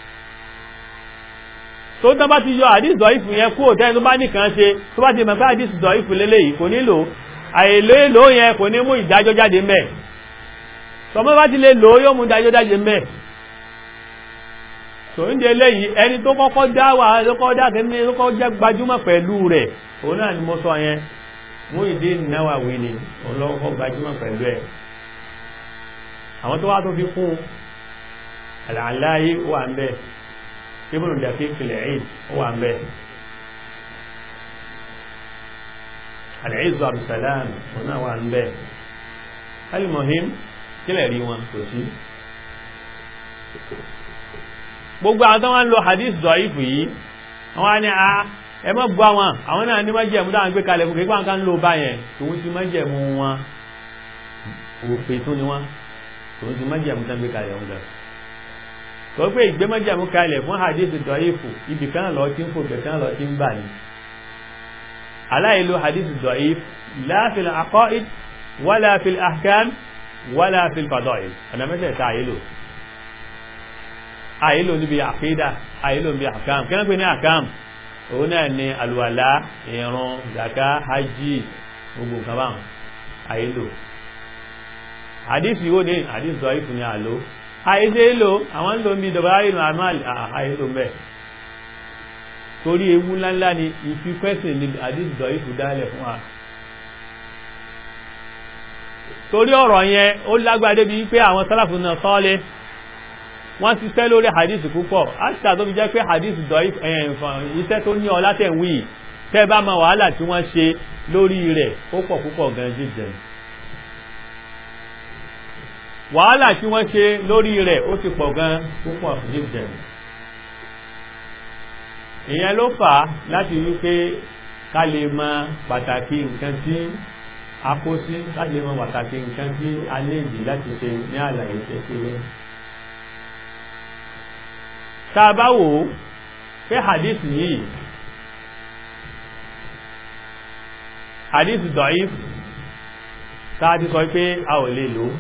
tó tán bá ti yọ àdísì dọ̀ífù yẹn kú òtẹ́ tó bá nìkan ṣe tó bá ti mọ̀ pé àdísì dọ̀ífù lélẹ́yìí kò nílò àìlò èlò yẹn kò ní mú ìdájọ́ jáde mẹ́ tọmọ bá ti lè lò yóò mú ìdájọ́ jáde mẹ́ tó ń jẹ lẹ́yìn ẹni tó kọ́kọ́ dá wà lọ́kọ́ dá kẹ́ni tó kọ́ jẹ́ gbajúmọ̀ pẹ̀lú rẹ̀ òun náà ni mo sọ yẹn mú ìdí Nawawi ni òun lọ́kọ́ gbajúmọ̀ pẹ̀lú ẹ̀ àwọn tó wá tó fi kún àlàáyé wà ń bẹ ibùdó dàkí kìlẹ̀ ẹ̀yìn wà ń bẹ àlẹ́ìzọ àbùsàlám òun náà wà ń bẹ alimohim kílẹ̀ rí wọn kò sí gbogbo àwọn tó wọ́n ń lo hadith dọ̀ífù yìí wọ́n á ní a ẹ mọ́ bu àwọn àwọn náà ní májẹ̀mú dáwọn gbé kalẹ̀ fún kéèkwà nǹkan ń lo bá yẹn tòun ti májẹ̀mú wọn òfin tún ni wọn tòun ti májẹ̀mú tán gbé kalẹ̀ wọn lọ tó pé ìgbé májẹ̀mú kalẹ̀ fún hadith dọ̀ífù ibì kan lọ tí ń fò bẹ̀ kan lọ tí ń bà ní aláìlò hadith dọ̀ífù la fil aqaid wala fil ahkam wala fil fadail ọ̀nà mẹ́tẹ̀ẹ̀ta àyílò àyílò níbi àkídà àyílò níbi àkàm kí wọ́n pè ní àkàm òun náà ni alùwàlá ìrun zaka hajji gbogbo nǹkan báwọn àyílò àdísì wo ní àdísì dọ̀ ìfún ní àlò àyíṣe èlò àwọn ń lò ń bí dọ̀bà ìrìn àmàlì àyílò mẹ́ torí ewu ńláńlá ni ìfikẹ́sìn ní àdísì dọ̀ ìfún dálẹ̀ fún wa torí ọ̀rọ̀ yẹn ó lágbàdé bí pé àwọn sálàfù náà sọ́ọ́lé wọ́n ti tẹ́ lórí hadith púpọ̀ àṣìṣà tó fi jẹ́ pé hadith dọ̀ iṣẹ́ tó ní ọlá tẹ̀ ń wí tẹ́ bá ma wàhálà tí wọ́n ṣe lórí rẹ̀ ó pọ̀ púpọ̀ gan jíjẹ̀ wàhálà tí wọ́n ṣe lórí rẹ̀ ó ti pọ̀ gan púpọ̀ jíjẹ̀ ìyẹn ló fà á láti wí pé ká lè mọ pàtàkì nǹkan tí a kó sí láti lè mọ pàtàkì nǹkan tí a lè dì láti ṣe ní àlàyé kékeré tàbá wò ó pé hadith yìí hadith da'if tàà ti sọ pé a ò lè lò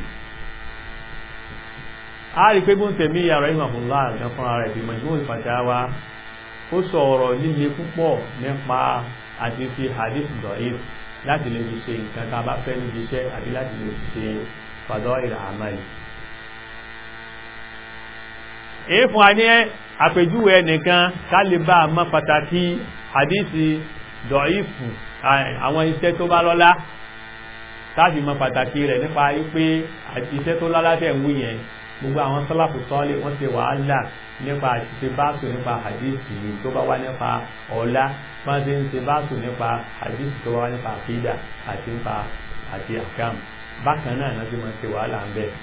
a rí pé gún tèmí yàrá ìmọ̀fúnlá àgbà fúnra rẹ̀ bí Majmu' al-Fatawa ó sọ ọ̀rọ̀ líle púpọ̀ nípa àti fi hadith da'if láti lè fi ṣe nǹkan tá a bá fẹ́ níbi iṣẹ́ àti láti lè fi ṣe fadail al-amal èé fún wa ní àpèjúwe ẹnìkan ká lè bá a mọ̀ pàtàkì hadisi dọ̀ífù àwọn iṣẹ́ tó bá lọ́lá táàbì mọ̀ pàtàkì rẹ̀ nípa wípé iṣẹ́ tó lọ́lá tẹ̀ ń wú yẹn gbogbo àwọn sọ́láfù sọ́ọ́lé wọ́n ti wàhálà nípa àṣìṣe báàsù nípa hadisi tó bá wá nípa ọ̀la wọ́n ti ń ṣe báàsù nípa hadisi tó bá wá nípa àkídà àti nípa àti àkàm bákan náà náà ti mọ̀ ṣe wàhálà ń bẹ́ẹ̀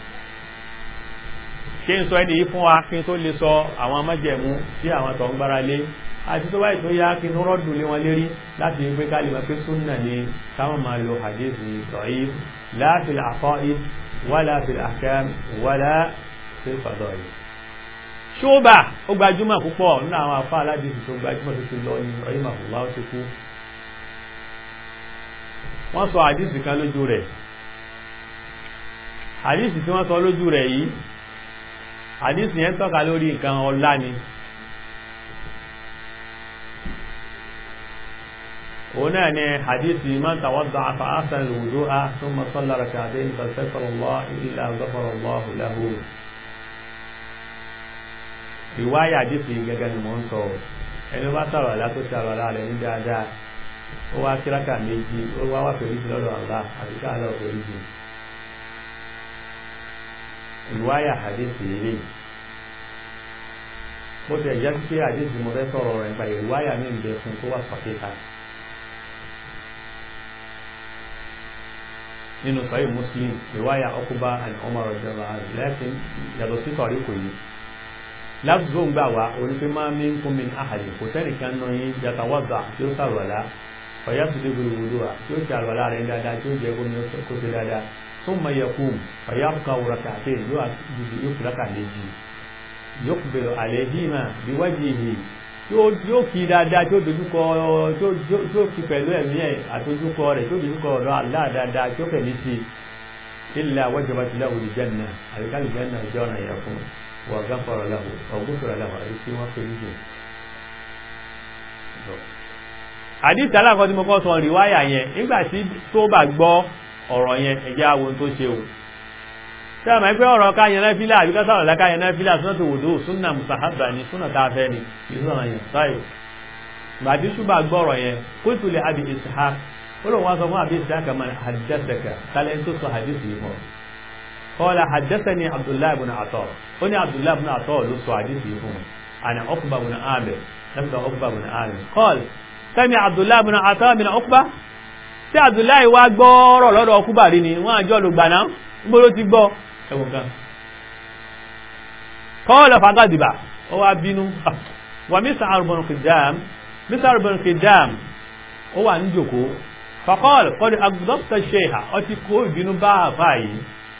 kí n sọ ẹni yìí fún wa kí n tó lè sọ àwọn májẹ̀mú tí àwọn tó ń gbára lé àti tó báyìí tó yá kí n rọ́dùn lé wọn lérí láti gbé ká lè mọ̀ pé súnà ni káwọn máa lo hadithi da'if la fil aqaid wala fil ahkam wala fil fadail. ṣóbà ó gbajúmọ̀ púpọ̀ nínú àwọn afá aládìsí tó gbajúmọ̀ tó ti lọ ní ọ̀yìn màfúlá ó ti kú. wọ́n sọ hadithi kan lójú rẹ̀ hadithi tí wọ́n sọ lójú rẹ̀ yìí àdísì yẹn tọ́ka lórí nǹkan ọlá ni òun náà ni àdísì man tawadda'a fa ahsana al-wudu'a thumma salla rak'atayn fastaghfara Allah illa ghafara Allahu lahu ìwáyà àdísì gẹ́gẹ́ ni mò ń sọ ẹni bá sọ̀rọ̀ àlá tó ṣe àrọ̀ àlá rẹ̀ ní dáadáa ó wá kíráka méjì ó wá wà pẹ̀lú lọ́dọ̀ àlá àti káàlọ́ pẹ̀lú jù ìwáyà àdísì eré bó ti ẹ̀jẹ́ pé àdísì mo fẹ́ sọ̀rọ̀ rẹ̀ nípa ìwáyà ní ìbẹ̀ fún tó wà sọ̀kẹ́ta nínú sọ́yìn muslim ìwáyà ọkùbá àti Umar radiyallahu anhu lẹ́sìn yàtọ̀ sí sọ̀rí kò yí lábùsù ń gbà wá onípe máa ń mín kún mi àhàlì kò sẹ́nìkan náà yín yàtọ̀ wàgbà tí ó sàrọ̀lá ọ̀yá tó dé gbogbo wa tí ó ti àrọ̀lá rẹ̀ dáadáa tí ó jẹ́ kó ṣe dáadáa ثم يقوم فيبقى ركعتين يقف ركع méjì يقبل عليهما بوجهه yóò kí dáadáa tí ó dojúkọ tí ó kí pẹ̀lú ẹ̀mí ẹ̀ àtojúkọ rẹ̀ tí ó dojúkọ ọ̀dọ̀ Allah dáadáa tí ó pẹ̀lú sí illa wajabat lahu al-janna àríkàlì jẹ́nà jẹ́ ọ̀nà yẹ fún wa ghafara lahu ọ̀gbọ́sọ̀rọ̀ lahu àrí tí wọ́n pẹ̀lú jù àdìsí alákọ̀ọ́ tí mo kọ́ sọ rìwáyà yẹn nígbà tí tó bá gbọ́ ọ̀rọ̀ yẹn ẹ̀jẹ̀ àwọn tó ṣe o tí a máa ń pẹ́ ọ̀rọ̀ ká yẹn náfílà àbí ká sọ̀rọ̀ láká yẹn náfílà súnà tó wòdó súnà mùsàhábà ni súnà tá a fẹ́ ni ìsọ̀rọ̀ yẹn sáyò gbàdí ṣùgbà gbọ́rọ̀ yẹn kóòtù lè abi ishaq ó lóun wá sọ fún abi ishaq man haddathaka tálẹ́ tó sọ hadith yìí mọ́ qala haddathani abdullahi ibn ata ó ní abdullahi ibn ata ló sọ hadith yìí fún àná uqba ibn amir lẹ́fẹ̀ẹ́ uqba ibn amir qala sami abdullahi ibn ata min uqba tí abdullahi wá gbọ́rọ̀ lọ́dọ̀ ọkúbà rí ni wọ́n àjọ lùgbàná gbọ́rọ̀ ti gbọ́ ẹwọ̀n kan kọ́ọ̀lọ̀ fagádìbà ó wá bínú wà mísà àrùbọ̀n kìdáàm mísà àrùbọ̀n kìdáàm ó wà ní jòkó fàkọ́ọ̀lù kọ́dí agbọ́pítà ṣeha ọ ti kó ìbínú bá àfà yìí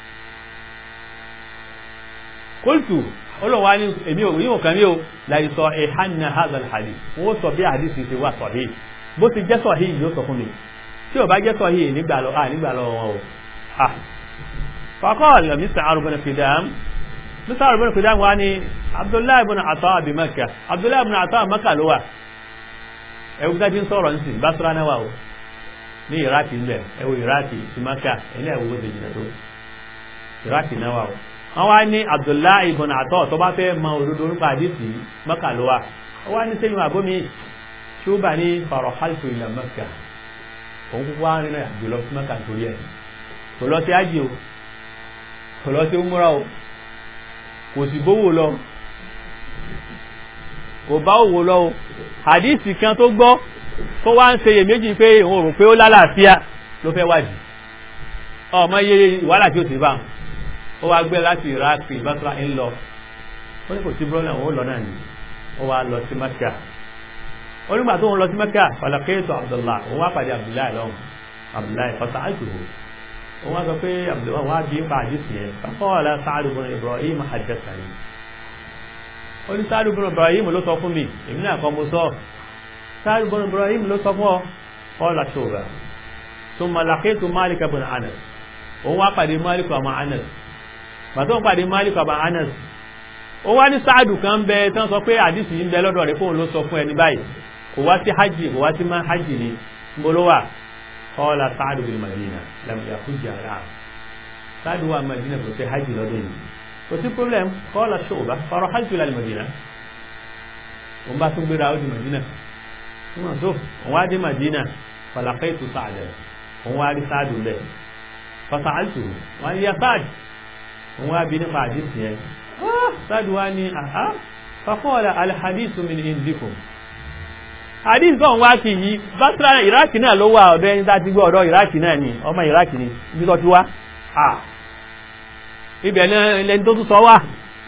kóòtù olùwà ní èmi ò yíò kan ní o láì sọ ìhánà hazal hadith wọ́n sọ bí hadith ti wà sọ̀hí bó ti jẹ́ sọ̀hí yóò sọ fún mi tí ò bá jẹ́ sọ̀hí nígbà lọ wọn o فقال مسعر بن قدام مسعر بن قدام واني عبد الله بن عطاء بمكة عبد الله بن عطاء مكة لوا ẹwù dájú ń sọ̀rọ̀ nísìn Basra náà wà ó ní iraki ń bẹ̀ ẹwù iraki sí maka ilé ẹ̀wù ó ti jìnà tó iraki náà wà ó wọ́n wá ní Abdullahi ibn Atọ́ tó bá fẹ́ mọ òdodo nípa àdìsí maka ló wà ó wá ní sẹ́yìn àbómi ṣùgbà ní farahaltu ila maka òun kúkú wá rìn náà jùlọ sí maka torí ẹ̀ kò lọ sí ájì o kò lọ sí múra o kò sì bówó lọ kò bá òwò lọ o hadisi kan tó gbọ́ tó wá ń ṣeyè méjì pé òun rò pé ó lálàáfíà ló fẹ́ wádìí ọmọ iye wàhálà tí ó ti bá ó wá gbé láti iraq Basra ń lọ ó ní kò sí brọ́lẹ̀ òun lọ náà ni ó wá lọ sí Mẹ́kà onígbà tó ń lọ sí Mẹ́kà ọ̀làkẹ́sọ̀ Abdullah òun wá pàdé Abdullahi lọ́hùn Abdullahi fọ́sà àjùhù wọ́n sọ pé abdullahi wá bí pa àdìsí yẹn faqala Sa'd ibn Ibrahim haddathani ó ní Sa'd ibn Ibrahim ló sọ fún mi èmi náà kọ́ mo sọ Sa'd ibn Ibrahim ló sọ fún ọ qala Shu'ba thumma laqitu Malik ibn Anas òun wá pàdé Malik ọmọ Anas bàtọ́ ń pàdé Malik ọmọ Anas ó wá ní Sa'd kan bẹ tán sọ pé àdìsí yìí ń bẹ lọ́dọ̀ rẹ̀ fóun ló sọ fún ẹni báyìí kò wá sí hajj kò wá sí má hajj ni mbolowa قال سعد بالمدينة لم يحج العام سعد هو المدينة في حج لديه وفي بروبلم قال شعبة فرحلت إلى المدينة وما تنبي راود المدينة ثم شوف وادي مدينة فلقيت سعدا وادي سعد له فسألته وأن يا سعد وابي نفع حديث آه سعد واني أها فقال الحديث من عندكم hadith kan wá kì yí Basra iraki náà ló wà ọ̀dọ̀ ẹni tá ti gbọ́ ọ̀dọ̀ iraki náà ni ọmọ iraki ni ibi tó ti wá à ibẹ̀ náà lẹni tó tún sọ wá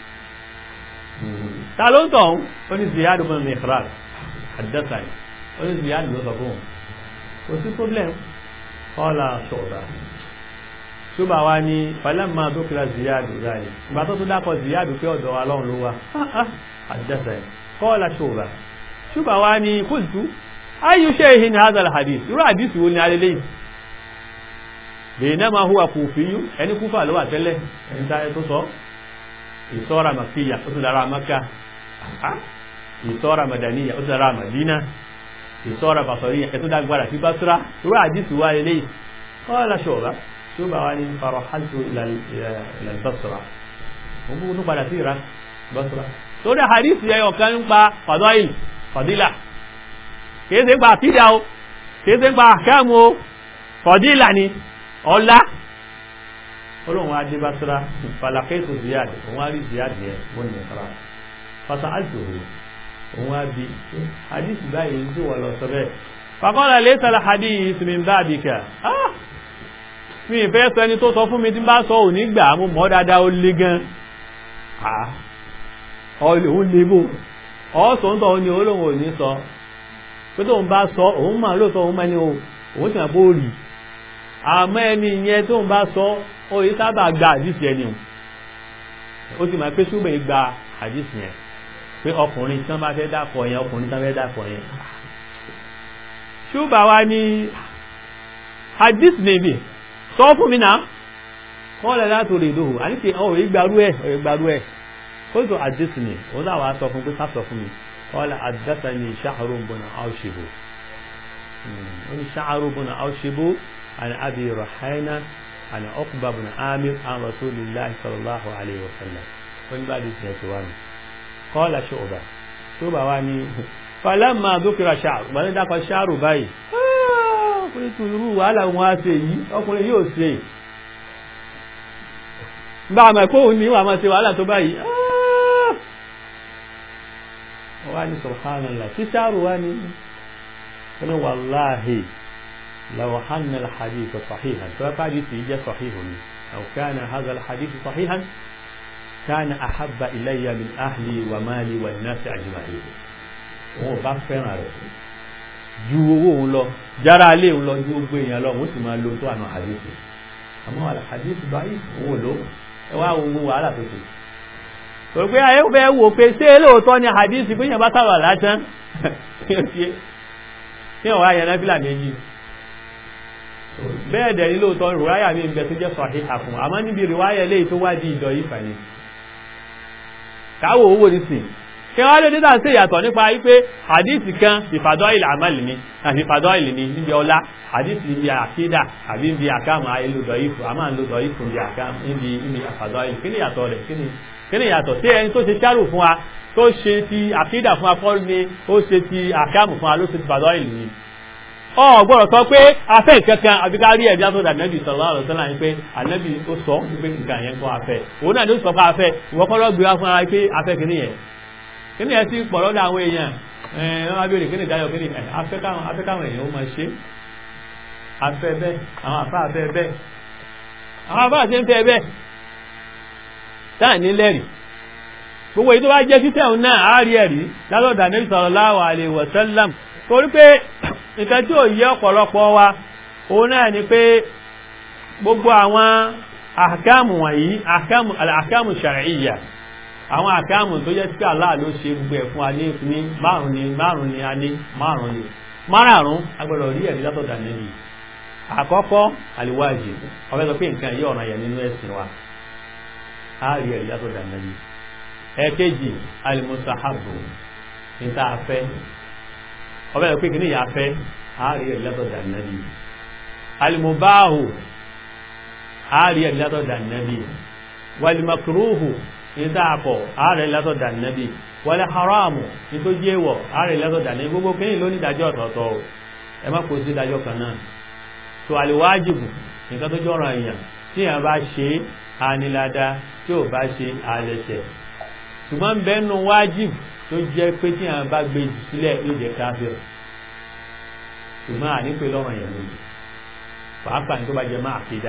ta ló ń tọ̀ ó ní Ziyad ibn Mikhrad haddathani ó ní Ziyad ló sọ fún un kò sí problem qala Shu'ba Shu'ba wa ní falamma dhukira Ziyad zali ìgbà tó tún dákọ̀ Ziyad pé ọ̀dọ̀ wa lọ́run ló wá haddathani qala Shu'ba ṣùgbà wá ní kúltù ayyu shay'in ní hadha al-hadith irú hadith wo ni alẹ́lẹ́ baynama huwa kùfíyú ẹni kúfà ló wà tẹ́lẹ̀ ẹni tààrẹ tó sọ ìsọ́ra makíyà ó tún dára maka ìsọ́ra madaniya ó tún dára madina ìsọ́ra basoriya ẹ̀ tó dágbára sí basra irú hadith wo alẹ́lẹ́ qala Shu'ba ṣùgbà wá ní farahaltu ila al-basra òun kúkú tó padà sí iraq basra torí hadith yẹ ọ̀kan ń pa fadail fọ̀dílà kìí ṣe ń pa àkídà o kìí ṣe ń pa àkáàmù o fọ̀dílà ni ọlá olóhùn adé bá sọ́ra falakẹ́tò ziyad òun á rí ziyad yẹn wọ́n ní ẹ̀kọ́ra fasa àjòhò òun á bí hadith báyìí ń tí wọ́n lọ sọ bẹ́ẹ̀ fàkọ́lá lè sọ́la hadith min ba'dika mi ìfẹ́ sọ ẹni tó sọ fún mi tí bá sọ òní gbà mú mọ́ dáadáa ó lé gan òun lè bò ọ́sọ̀ ń tọ́ ní olóhùn òní sọ pé tóun bá sọ òun máa lóòótọ́ òun máa ní o òun sì máa bó rí àmọ́ ẹni yẹn tóun bá sọ ó yẹ sábà gba àdìsí ẹni o ó sì máa pé súnmọ́ gba àdìsí yẹn pé ọkùnrin tí wọ́n bá fẹ́ dàpọ̀ yẹn ọkùnrin tí wọ́n fẹ́ dàpọ̀ yẹn ṣùgbọ́n wa ní hadith nìbí sọ fún mi náà kọ́lẹ̀ láti orí ìdóhù àníkè ọ̀rọ̀ ìgbàrú ẹ̀ ọ̀rọ̀ ìgbàrú ẹ̀ ó tó hadith ni ó náà wàá sọ fún pé ká sọ fún mi kọ́lẹ̀ àdásá ni ṣáàrù bọ̀nà áwṣìbò ó ní ṣáàrù bọ̀nà áwṣìbò àni abi rahayna àni ọkùnbà bọ̀nà amir an rasulillahi sallallahu alayhi wa sallam ó ní bá di tiẹ̀ tó wà ní kọ́lẹ̀ ṣọ́ọ̀bà ṣọ́ọ̀bà wa ní falamma dúkìrà ṣáàrù gbọ́dọ̀ dákọ̀ ṣáàrù báyìí ọkùnrin tó irú wàhálà wọn á ṣe yìí ọkùnrin yóò ṣe bá a mọ̀ pé òun ní wà máa ṣe wàhálà tó báyìí wà ní subhanallah tí ṣáàrù wá ní wọ́n wàláhì law hanna al-hadith sahihan tó bá hadith yìí jẹ́ sahihun ni aw kana hadha al-hadith sahihan kana ahabba ilayya min ahli wa mali wa nasi ajma'in wọn ò bá fẹ́ràn rẹ̀ ju owó òun lọ jára alé òun lọ ju gbogbo èèyàn lọ òun sì máa lo tó àná àdéhùn àmọ́ àdéhùn báyìí òun ò lò ẹ wá ohun wàhálà tó ṣe torí pé ayé fẹ́ wò pé ṣé lóòótọ́ ni àdéhùn pé yẹn bá sábà lásán kí wọ́n wá yẹn náfìlà méjì bẹ́ẹ̀ dẹ̀ ní lóòótọ́ rìwáyà mi ń bẹ tó jẹ́ sọ̀hí àfún àmọ́ níbi rìwáyà eléyìí tó wá di ìdọ̀ yìí fà ní káwọ̀ owó nísìn kí wọ́n lè dídá sí ìyàtọ̀ nípa wípé hadith kan ìfàdọ́ ilẹ̀ àmàlì ni àti ìfàdọ́ ilẹ̀ ni níbi ọlá hadith níbi àkídà àbí níbi àkàmù ayélujára ìfù a máa ń lo dọ̀ ìfù níbi àkàmù níbi níbi àfàdọ́ ilẹ̀ kí ni ìyàtọ̀ rẹ̀ kí ni ìyàtọ̀ sí ẹni tó ṣe ṣárù fún wa tó ṣe ti àkídà fún wa kọ́ ni ó ṣe ti àkàmù fún wa ló ṣe ti fàdọ́ ilẹ̀ ni ọ gbọ́dọ̀ sọ pé afẹ́ kankan àbí ká rí ẹ̀bí àtọ́dà nẹ́bì sallallahu alaihi wasallam pé ànẹ́bì ó sọ pé nǹkan yẹn kọ́ afẹ́ òun náà ló sọ fún afẹ́ ìwọ́kọ́lọ́ gbé wá fún ara pé afẹ́ kìíní yẹn kíni ẹ ti pọ̀ lọ́dọ̀ àwọn èèyàn ẹ̀ẹ́n wọ́n bèèrè kíni ìdájọ́ kíni afẹ́káwọn èèyàn ó máa ṣe afẹ́ bẹ́ẹ̀ àwọn àfá afẹ́ bẹ́ẹ̀ àwọn àfá àti ń fẹ́ bẹ́ẹ̀ táà ní lẹ́rì gbogbo èyí tó bá jẹ́ títẹ̀ òun náà àárí ẹ̀rí lálọ́dà Nabi sallallahu alaihi wasallam torí pé nǹkan tí ò yẹ ọ̀pọ̀lọpọ̀ wa òun náà ni pé gbogbo àwọn àkámù wọ̀nyí àkámù shar'iyya àwọn àkáàmù tó jẹ́ tí Allah ló ṣe gbogbo ẹ̀ fún wa ní ní márùn ni márùn ni a ní márùn ni márùn agbọ́dọ̀ rí ẹ̀rí látọ̀dà nẹ́bí àkọ́kọ́ àlìwájì ọ̀fẹ́ sọ pé nǹkan yìí ọ̀ràn yẹn nínú ẹ̀sìn wa a rí ẹ̀rí látọ̀dà nẹ́bí ẹ̀kejì alimusahabu níta afẹ́ ọ̀fẹ́ sọ pé kìíní yà afẹ́ a rí ẹ̀rí látọ̀dà nẹ́bí alimubahu a rí ẹ̀rí látọ̀dà nẹ́bí walimakruhu ìdáàpọ̀ ààrẹ látọ̀dà nẹ́bí wọlé haramu ní tó jẹ́wọ̀ ààrẹ látọ̀dà nẹ́bí gbogbo kíní ló ní ìdájọ́ ọ̀tọ̀ọ̀tọ̀ ẹ má kó sí ìdájọ́ kan náà tó àlèwájìbù nǹkan tó jọ́ràn èèyàn tí èèyàn bá ṣe ànilada tí ò bá ṣe àlẹ́ṣẹ̀ ṣùgbọ́n bẹ́ẹ̀nu wájìbù tó jẹ́ pé tí èèyàn bá gbé jù sílẹ̀ yóò jẹ́ káfíìr ṣùgbọ́n ànípe lọ́rọ̀ yẹn lójú pàápàá ní tó bá jẹ máa kéda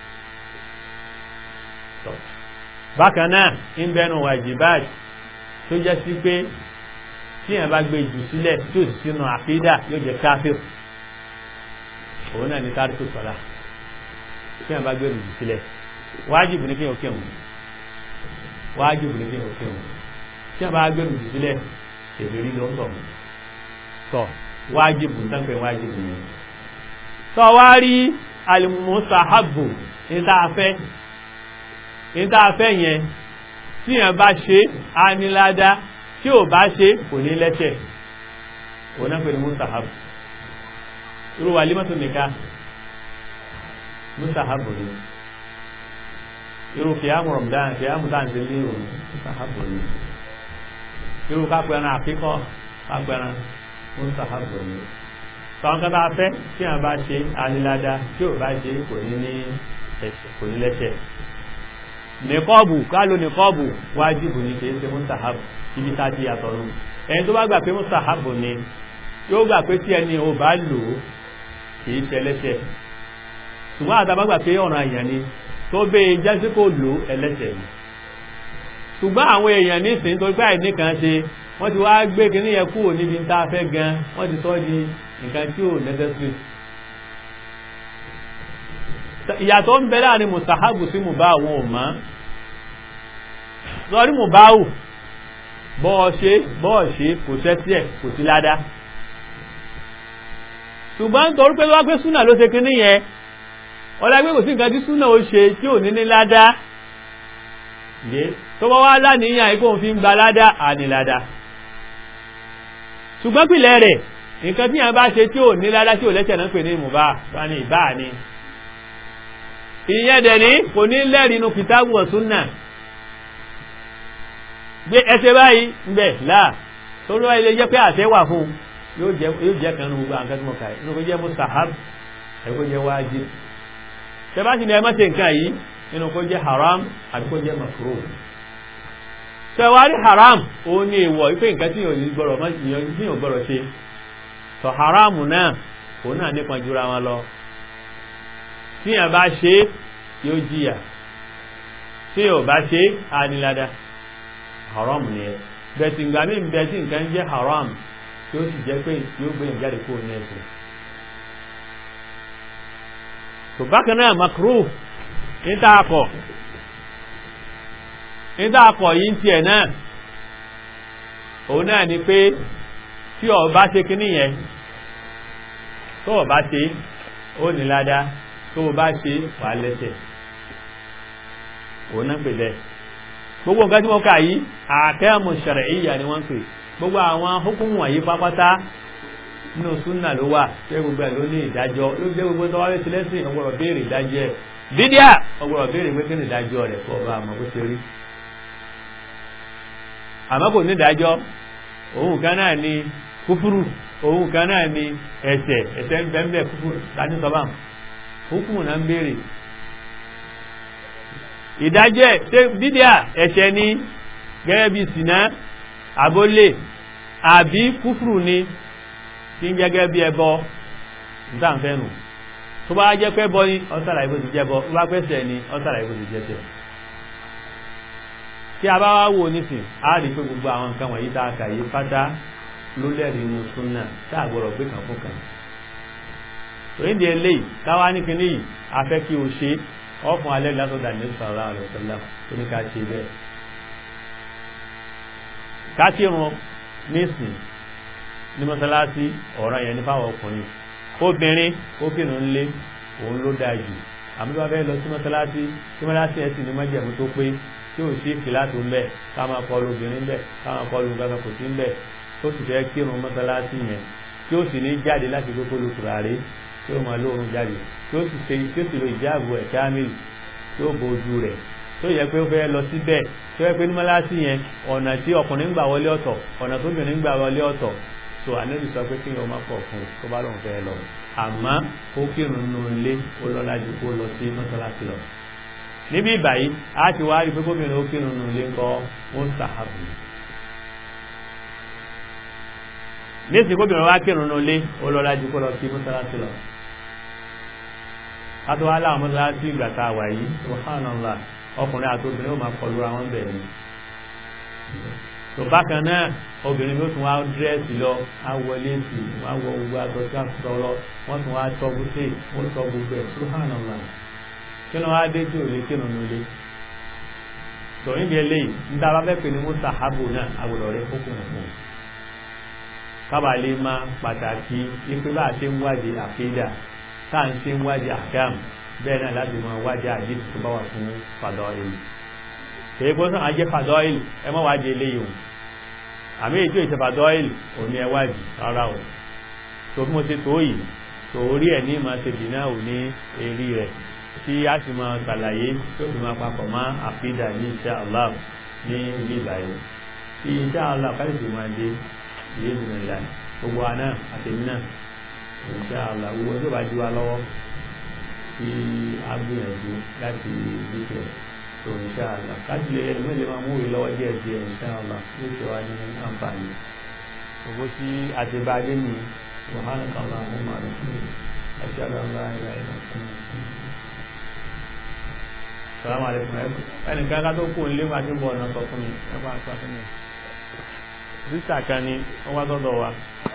bákan náà ń bẹnu wàjibáàt tó jẹ́ sí pé tí èèyàn bá gbé jù sílẹ̀ tí ó sì sínú àkídà yóò jẹ́ káfíìr òun náà ní tárìkù sọ́lá tí èèyàn bá gbé jù sílẹ̀ wájìbù ní kí èèyàn kéwòn wájìbù ní kí èèyàn kéwòn tí èèyàn bá gbé jù sílẹ̀ èdè rí ló ń tọ̀ tọ̀ wájìbù ń tánpẹ̀ wájìbù yẹn tọ́ wá rí alimusahabu ní tá a fẹ́ níta afẹ́ yẹn tí yẹn bá ṣe á ní ládá tí ò bá ṣe kò ní lẹ́ṣẹ̀ òun náà pẹ̀lú mustahabu irú wà límọ́tò nìka mustahabu ni irú kìámù rọ̀mùdán kìámù dáǹtì ní òun mustahabu ni irú kápẹ́ran àkíkọ́ kápẹ́ran mustahabu ni sọ̀rọ̀ kátà afẹ́ tí yẹn bá ṣe á ní ládá tí ò bá ṣe kò ní lẹ́ṣẹ̀ nìkọ́ọ̀bù kálò nìkọ́ọ̀bù wájìbù ní kìí ṣe mùsàhábù ibi tá ti yàtọ̀ nù ẹni tó bá gbà pé mùsàhábù ni yóò gbà pé tí ẹni ò bá lò ó kìí ṣe ẹlẹ́ṣẹ̀ ṣùgbọ́n àtàbá gbà pé ọ̀ràn àyàn ni tó bẹ́ jásí kò lò ẹlẹ́ṣẹ̀ ni ṣùgbọ́n àwọn èèyàn nísìnyí tó gbà ní kan ṣe wọ́n ti wá gbé kíní yẹn kúrò níbi tá a fẹ́ gan wọ́n ti sọ di nǹkan tí ò necessary ìyàtọ̀ ń bẹ láàrin mustahabu sí mubá àwọn ọmọ lọ́rí mubáhù bọ́ọ̀ ṣe bọ́ọ̀ ṣe kò sẹ́tí ẹ̀ kò sí ládá ṣùgbọ́n torí pé wá pé súnà ló ṣe kíní yẹn ọlágbé kò sí nǹkan tí súnà ó ṣe tí ò ní ní ládá yé tó bá wá láníyàn ikú òun fi ń gba ládá àní ládá ṣùgbọ́n pìlẹ̀ rẹ̀ nǹkan tí yàn bá ṣe tí ò ní ládá tí ò lẹ́sẹ̀ náà pè ní ìmùbá bá ní ìbá ni ìyẹn dẹ̀ ní kò ní lẹ́rìí inú kìtàbù wa súnà gbé ẹsẹ̀ báyìí ń bẹ̀ láà tó lọ́wọ́ ilé jẹ́ pé àṣẹ wà fún yóò jẹ́ kan ní gbogbo àǹkan tí mo kà inú kó jẹ́ mustahab ẹ̀kọ́ jẹ́ wájib tẹ́bá sì ní ẹ má ṣe nǹkan yìí inú kó jẹ́ haram àbí kó jẹ́ makruh tẹwárí haram ó ní èèwọ̀ ipé nǹkan tí yóò gbọ́rọ̀ ṣe tọ̀ haram náà ó náà nípa jura wọn lọ tí yàn bá ṣe yóò jìyà tí yóò bá ṣe ànílada haram ni ẹ bẹ̀tì ìgbà mí bẹ̀tì nǹkan jẹ́ haram tí ó sì jẹ́ pé yóò gbé ìjáde kúrò ní ẹ̀sìn tó bákan náà makruh níta akọ̀ níta akọ̀ yìí ń tiẹ̀ náà òun náà ni pé tí o bá ṣe kíní yẹn tó o bá ṣe ó ní ládá tó o bá ṣe wà lẹ́sẹ̀ òun náà pè bẹ́ẹ̀ gbogbo nǹkan tí wọ́n kà yìí àkẹ́mù shar'iyya ni wọ́n pè gbogbo àwọn hukumu wọ̀nyí pápátá nínú súnà ló wà ṣé gbogbo ẹ̀ ló ní ìdájọ́ ló jẹ́ gbogbo tó wá lé sílẹ́sìn ọgbọ̀rọ̀ béèrè ìdájọ́ ẹ̀ bídíà ọgbọ̀rọ̀ béèrè pé kí ni ìdájọ́ rẹ̀ kó ọba àmọ́ bó ṣe rí àmọ́ kò ní ìdájọ́ òun kan náà ni kúfúrú òun kan náà ni ẹ̀ṣẹ̀ ẹ̀ṣẹ̀ ń bẹ́ẹ̀ kúfúrú láti sọ báwọn hukumu náà ń béèrè ìdájọ́ ẹ̀ ṣé bídíà ẹ̀ṣẹ̀ ni gẹ́gẹ́ bí sìnà àbólè àbí kúfùrù ni tí ń gẹ́gẹ́ bí ẹbọ ìtànfẹ́nu tó bá jẹ́ pé bọ́ ní ọ́sàrà ìbò ti jẹ́bọ tó bá pẹ́sẹ̀ ní ọ́sàrà ìbò ti jẹ́sẹ̀ tí a bá wá wò nísìn a rí pé gbogbo àwọn nǹkan wọ̀nyí tá a kà yí pátá ló lẹ́rìí inú súnà tá a gbọ́dọ̀ gbé kan fún kan òyìnbí eléyìí káwá ní kinní yìí a fẹ́ kí o ṣe ọ̀fun alẹ́ látọ̀dà ní sallallahu alaihi wasallam tó ní ká ṣe bẹ́ẹ̀ kákírun nísìn ní mọ́sálásí ọ̀rọ̀ yẹn ní fáwọn ọkùnrin obìnrin ó kírun lé òun ló dáa jù àmì bá fẹ́ lọ sí mọ́sálásí tí mọ́sálásí ẹ̀ sì ní májẹ̀mú tó pé tí ò sí kìláàtò ń bẹ̀ ká máa kọlu obìnrin bẹ̀ ká máa kọlu nǹkan kò sí ń bẹ̀ tó sì fẹ́ kírun mọ́sálásí yẹn tí ó sì ní jáde láti gbé kó lu tùràrí tí ó máa lóorun jáde tí ó sì ṣe tí ó sì lo ìjáàbò ẹ̀ kámìlì tí ó bojú rẹ̀ tó yẹ pé ó fẹ́ lọ síbẹ̀ tó yẹ pé ní mọ́lásí yẹn ọ̀nà tí ọkùnrin gbà wọlé ọ̀tọ̀ ọ̀nà tó bìnrin gbà wọlé ọ̀tọ̀ tó ànábì sọ pé kí ni o má pọ̀ fún tó bá lóun fẹ́ lọ àmọ́ ó kírun nínú ilé ó lọ lájú kó lọ sí mọ́sálásí lọ. níbí ìbàyí a ti wá rí pé gómìnà ó kírun nínú ilé ńkọ́ ó ń sàhábù. ní ìsìn gómìnà wá kírun nínú ilé ó lọ lájú kó lọ sí mọ́sálásí lọ. a tó wá láwọn mọ́sálásí ìgbà tá a wà yìí subhanallah ọkùnrin àti obìnrin ó máa kọlu ra wọn bẹ̀rẹ̀ tó bákan náà obìnrin ló tún wá dírẹ́sì lọ awọlé sí wọn wọ gbogbo aṣọ tí wọn sọ lọ wọn tún wá tọgbù sí wọn sọ gbogbo ẹ subhanallah kí ló wá dé tí ò lè kí nínú ilé tòun bí eléyìí níta bá fẹ́ pè ní mustahabu náà àwòrán rẹ kókò nìkan kábàlì máa pàtàkì ipe bá a ṣe ń wádìí àkídà tá à ń ṣe ń wádìí àkàmù bẹ́ẹ̀ náà láti mọ wájá àdìsí tó bá wà fún fàdọ́ìl kìí gbọ́n sàn ajẹ́ fàdọ́ìl ẹ mọ́ wájẹ́ eléyìí o àmì ètò ìṣe fàdọ́ìl ò ní ẹ wájì rárá o tó bí mo ṣe tó yìí tó orí ẹ̀ ní máa ṣe dìnnà ò ní èrí rẹ̀ tí a sì máa ṣàlàyé tó fi máa papọ̀ mọ́ àfídà ní insha Allah ní ilé ìbàyẹ̀ tí insha Allah káyọ̀dé máa dé ìyé ìdùnnà gbogbo àná àtẹ̀mí náà insha Allah gbogbo tó bá jí wa lọ́wọ́ tí a gbìyànjú láti dúkẹ́ tó inṣáàlá káàkiri lè ẹlùmí lè máa mú ìlọ́wọ́ díẹ̀ díẹ̀ inṣáàlá yóò ṣe wá ní àǹfààní owó tí a ti bá dé ní wàhálà kàlá mú máa rẹ̀ fún ẹ̀ṣẹ́ àlá ìlà ìlà fún salamu alaikum ẹnì kan ká tó kú nílé wá tí ń bọ̀ ọ̀nà sọ fún mi ẹgbẹ́ àti wá fún mi sísà kan ni wọ́n wá sọ́dọ̀ wa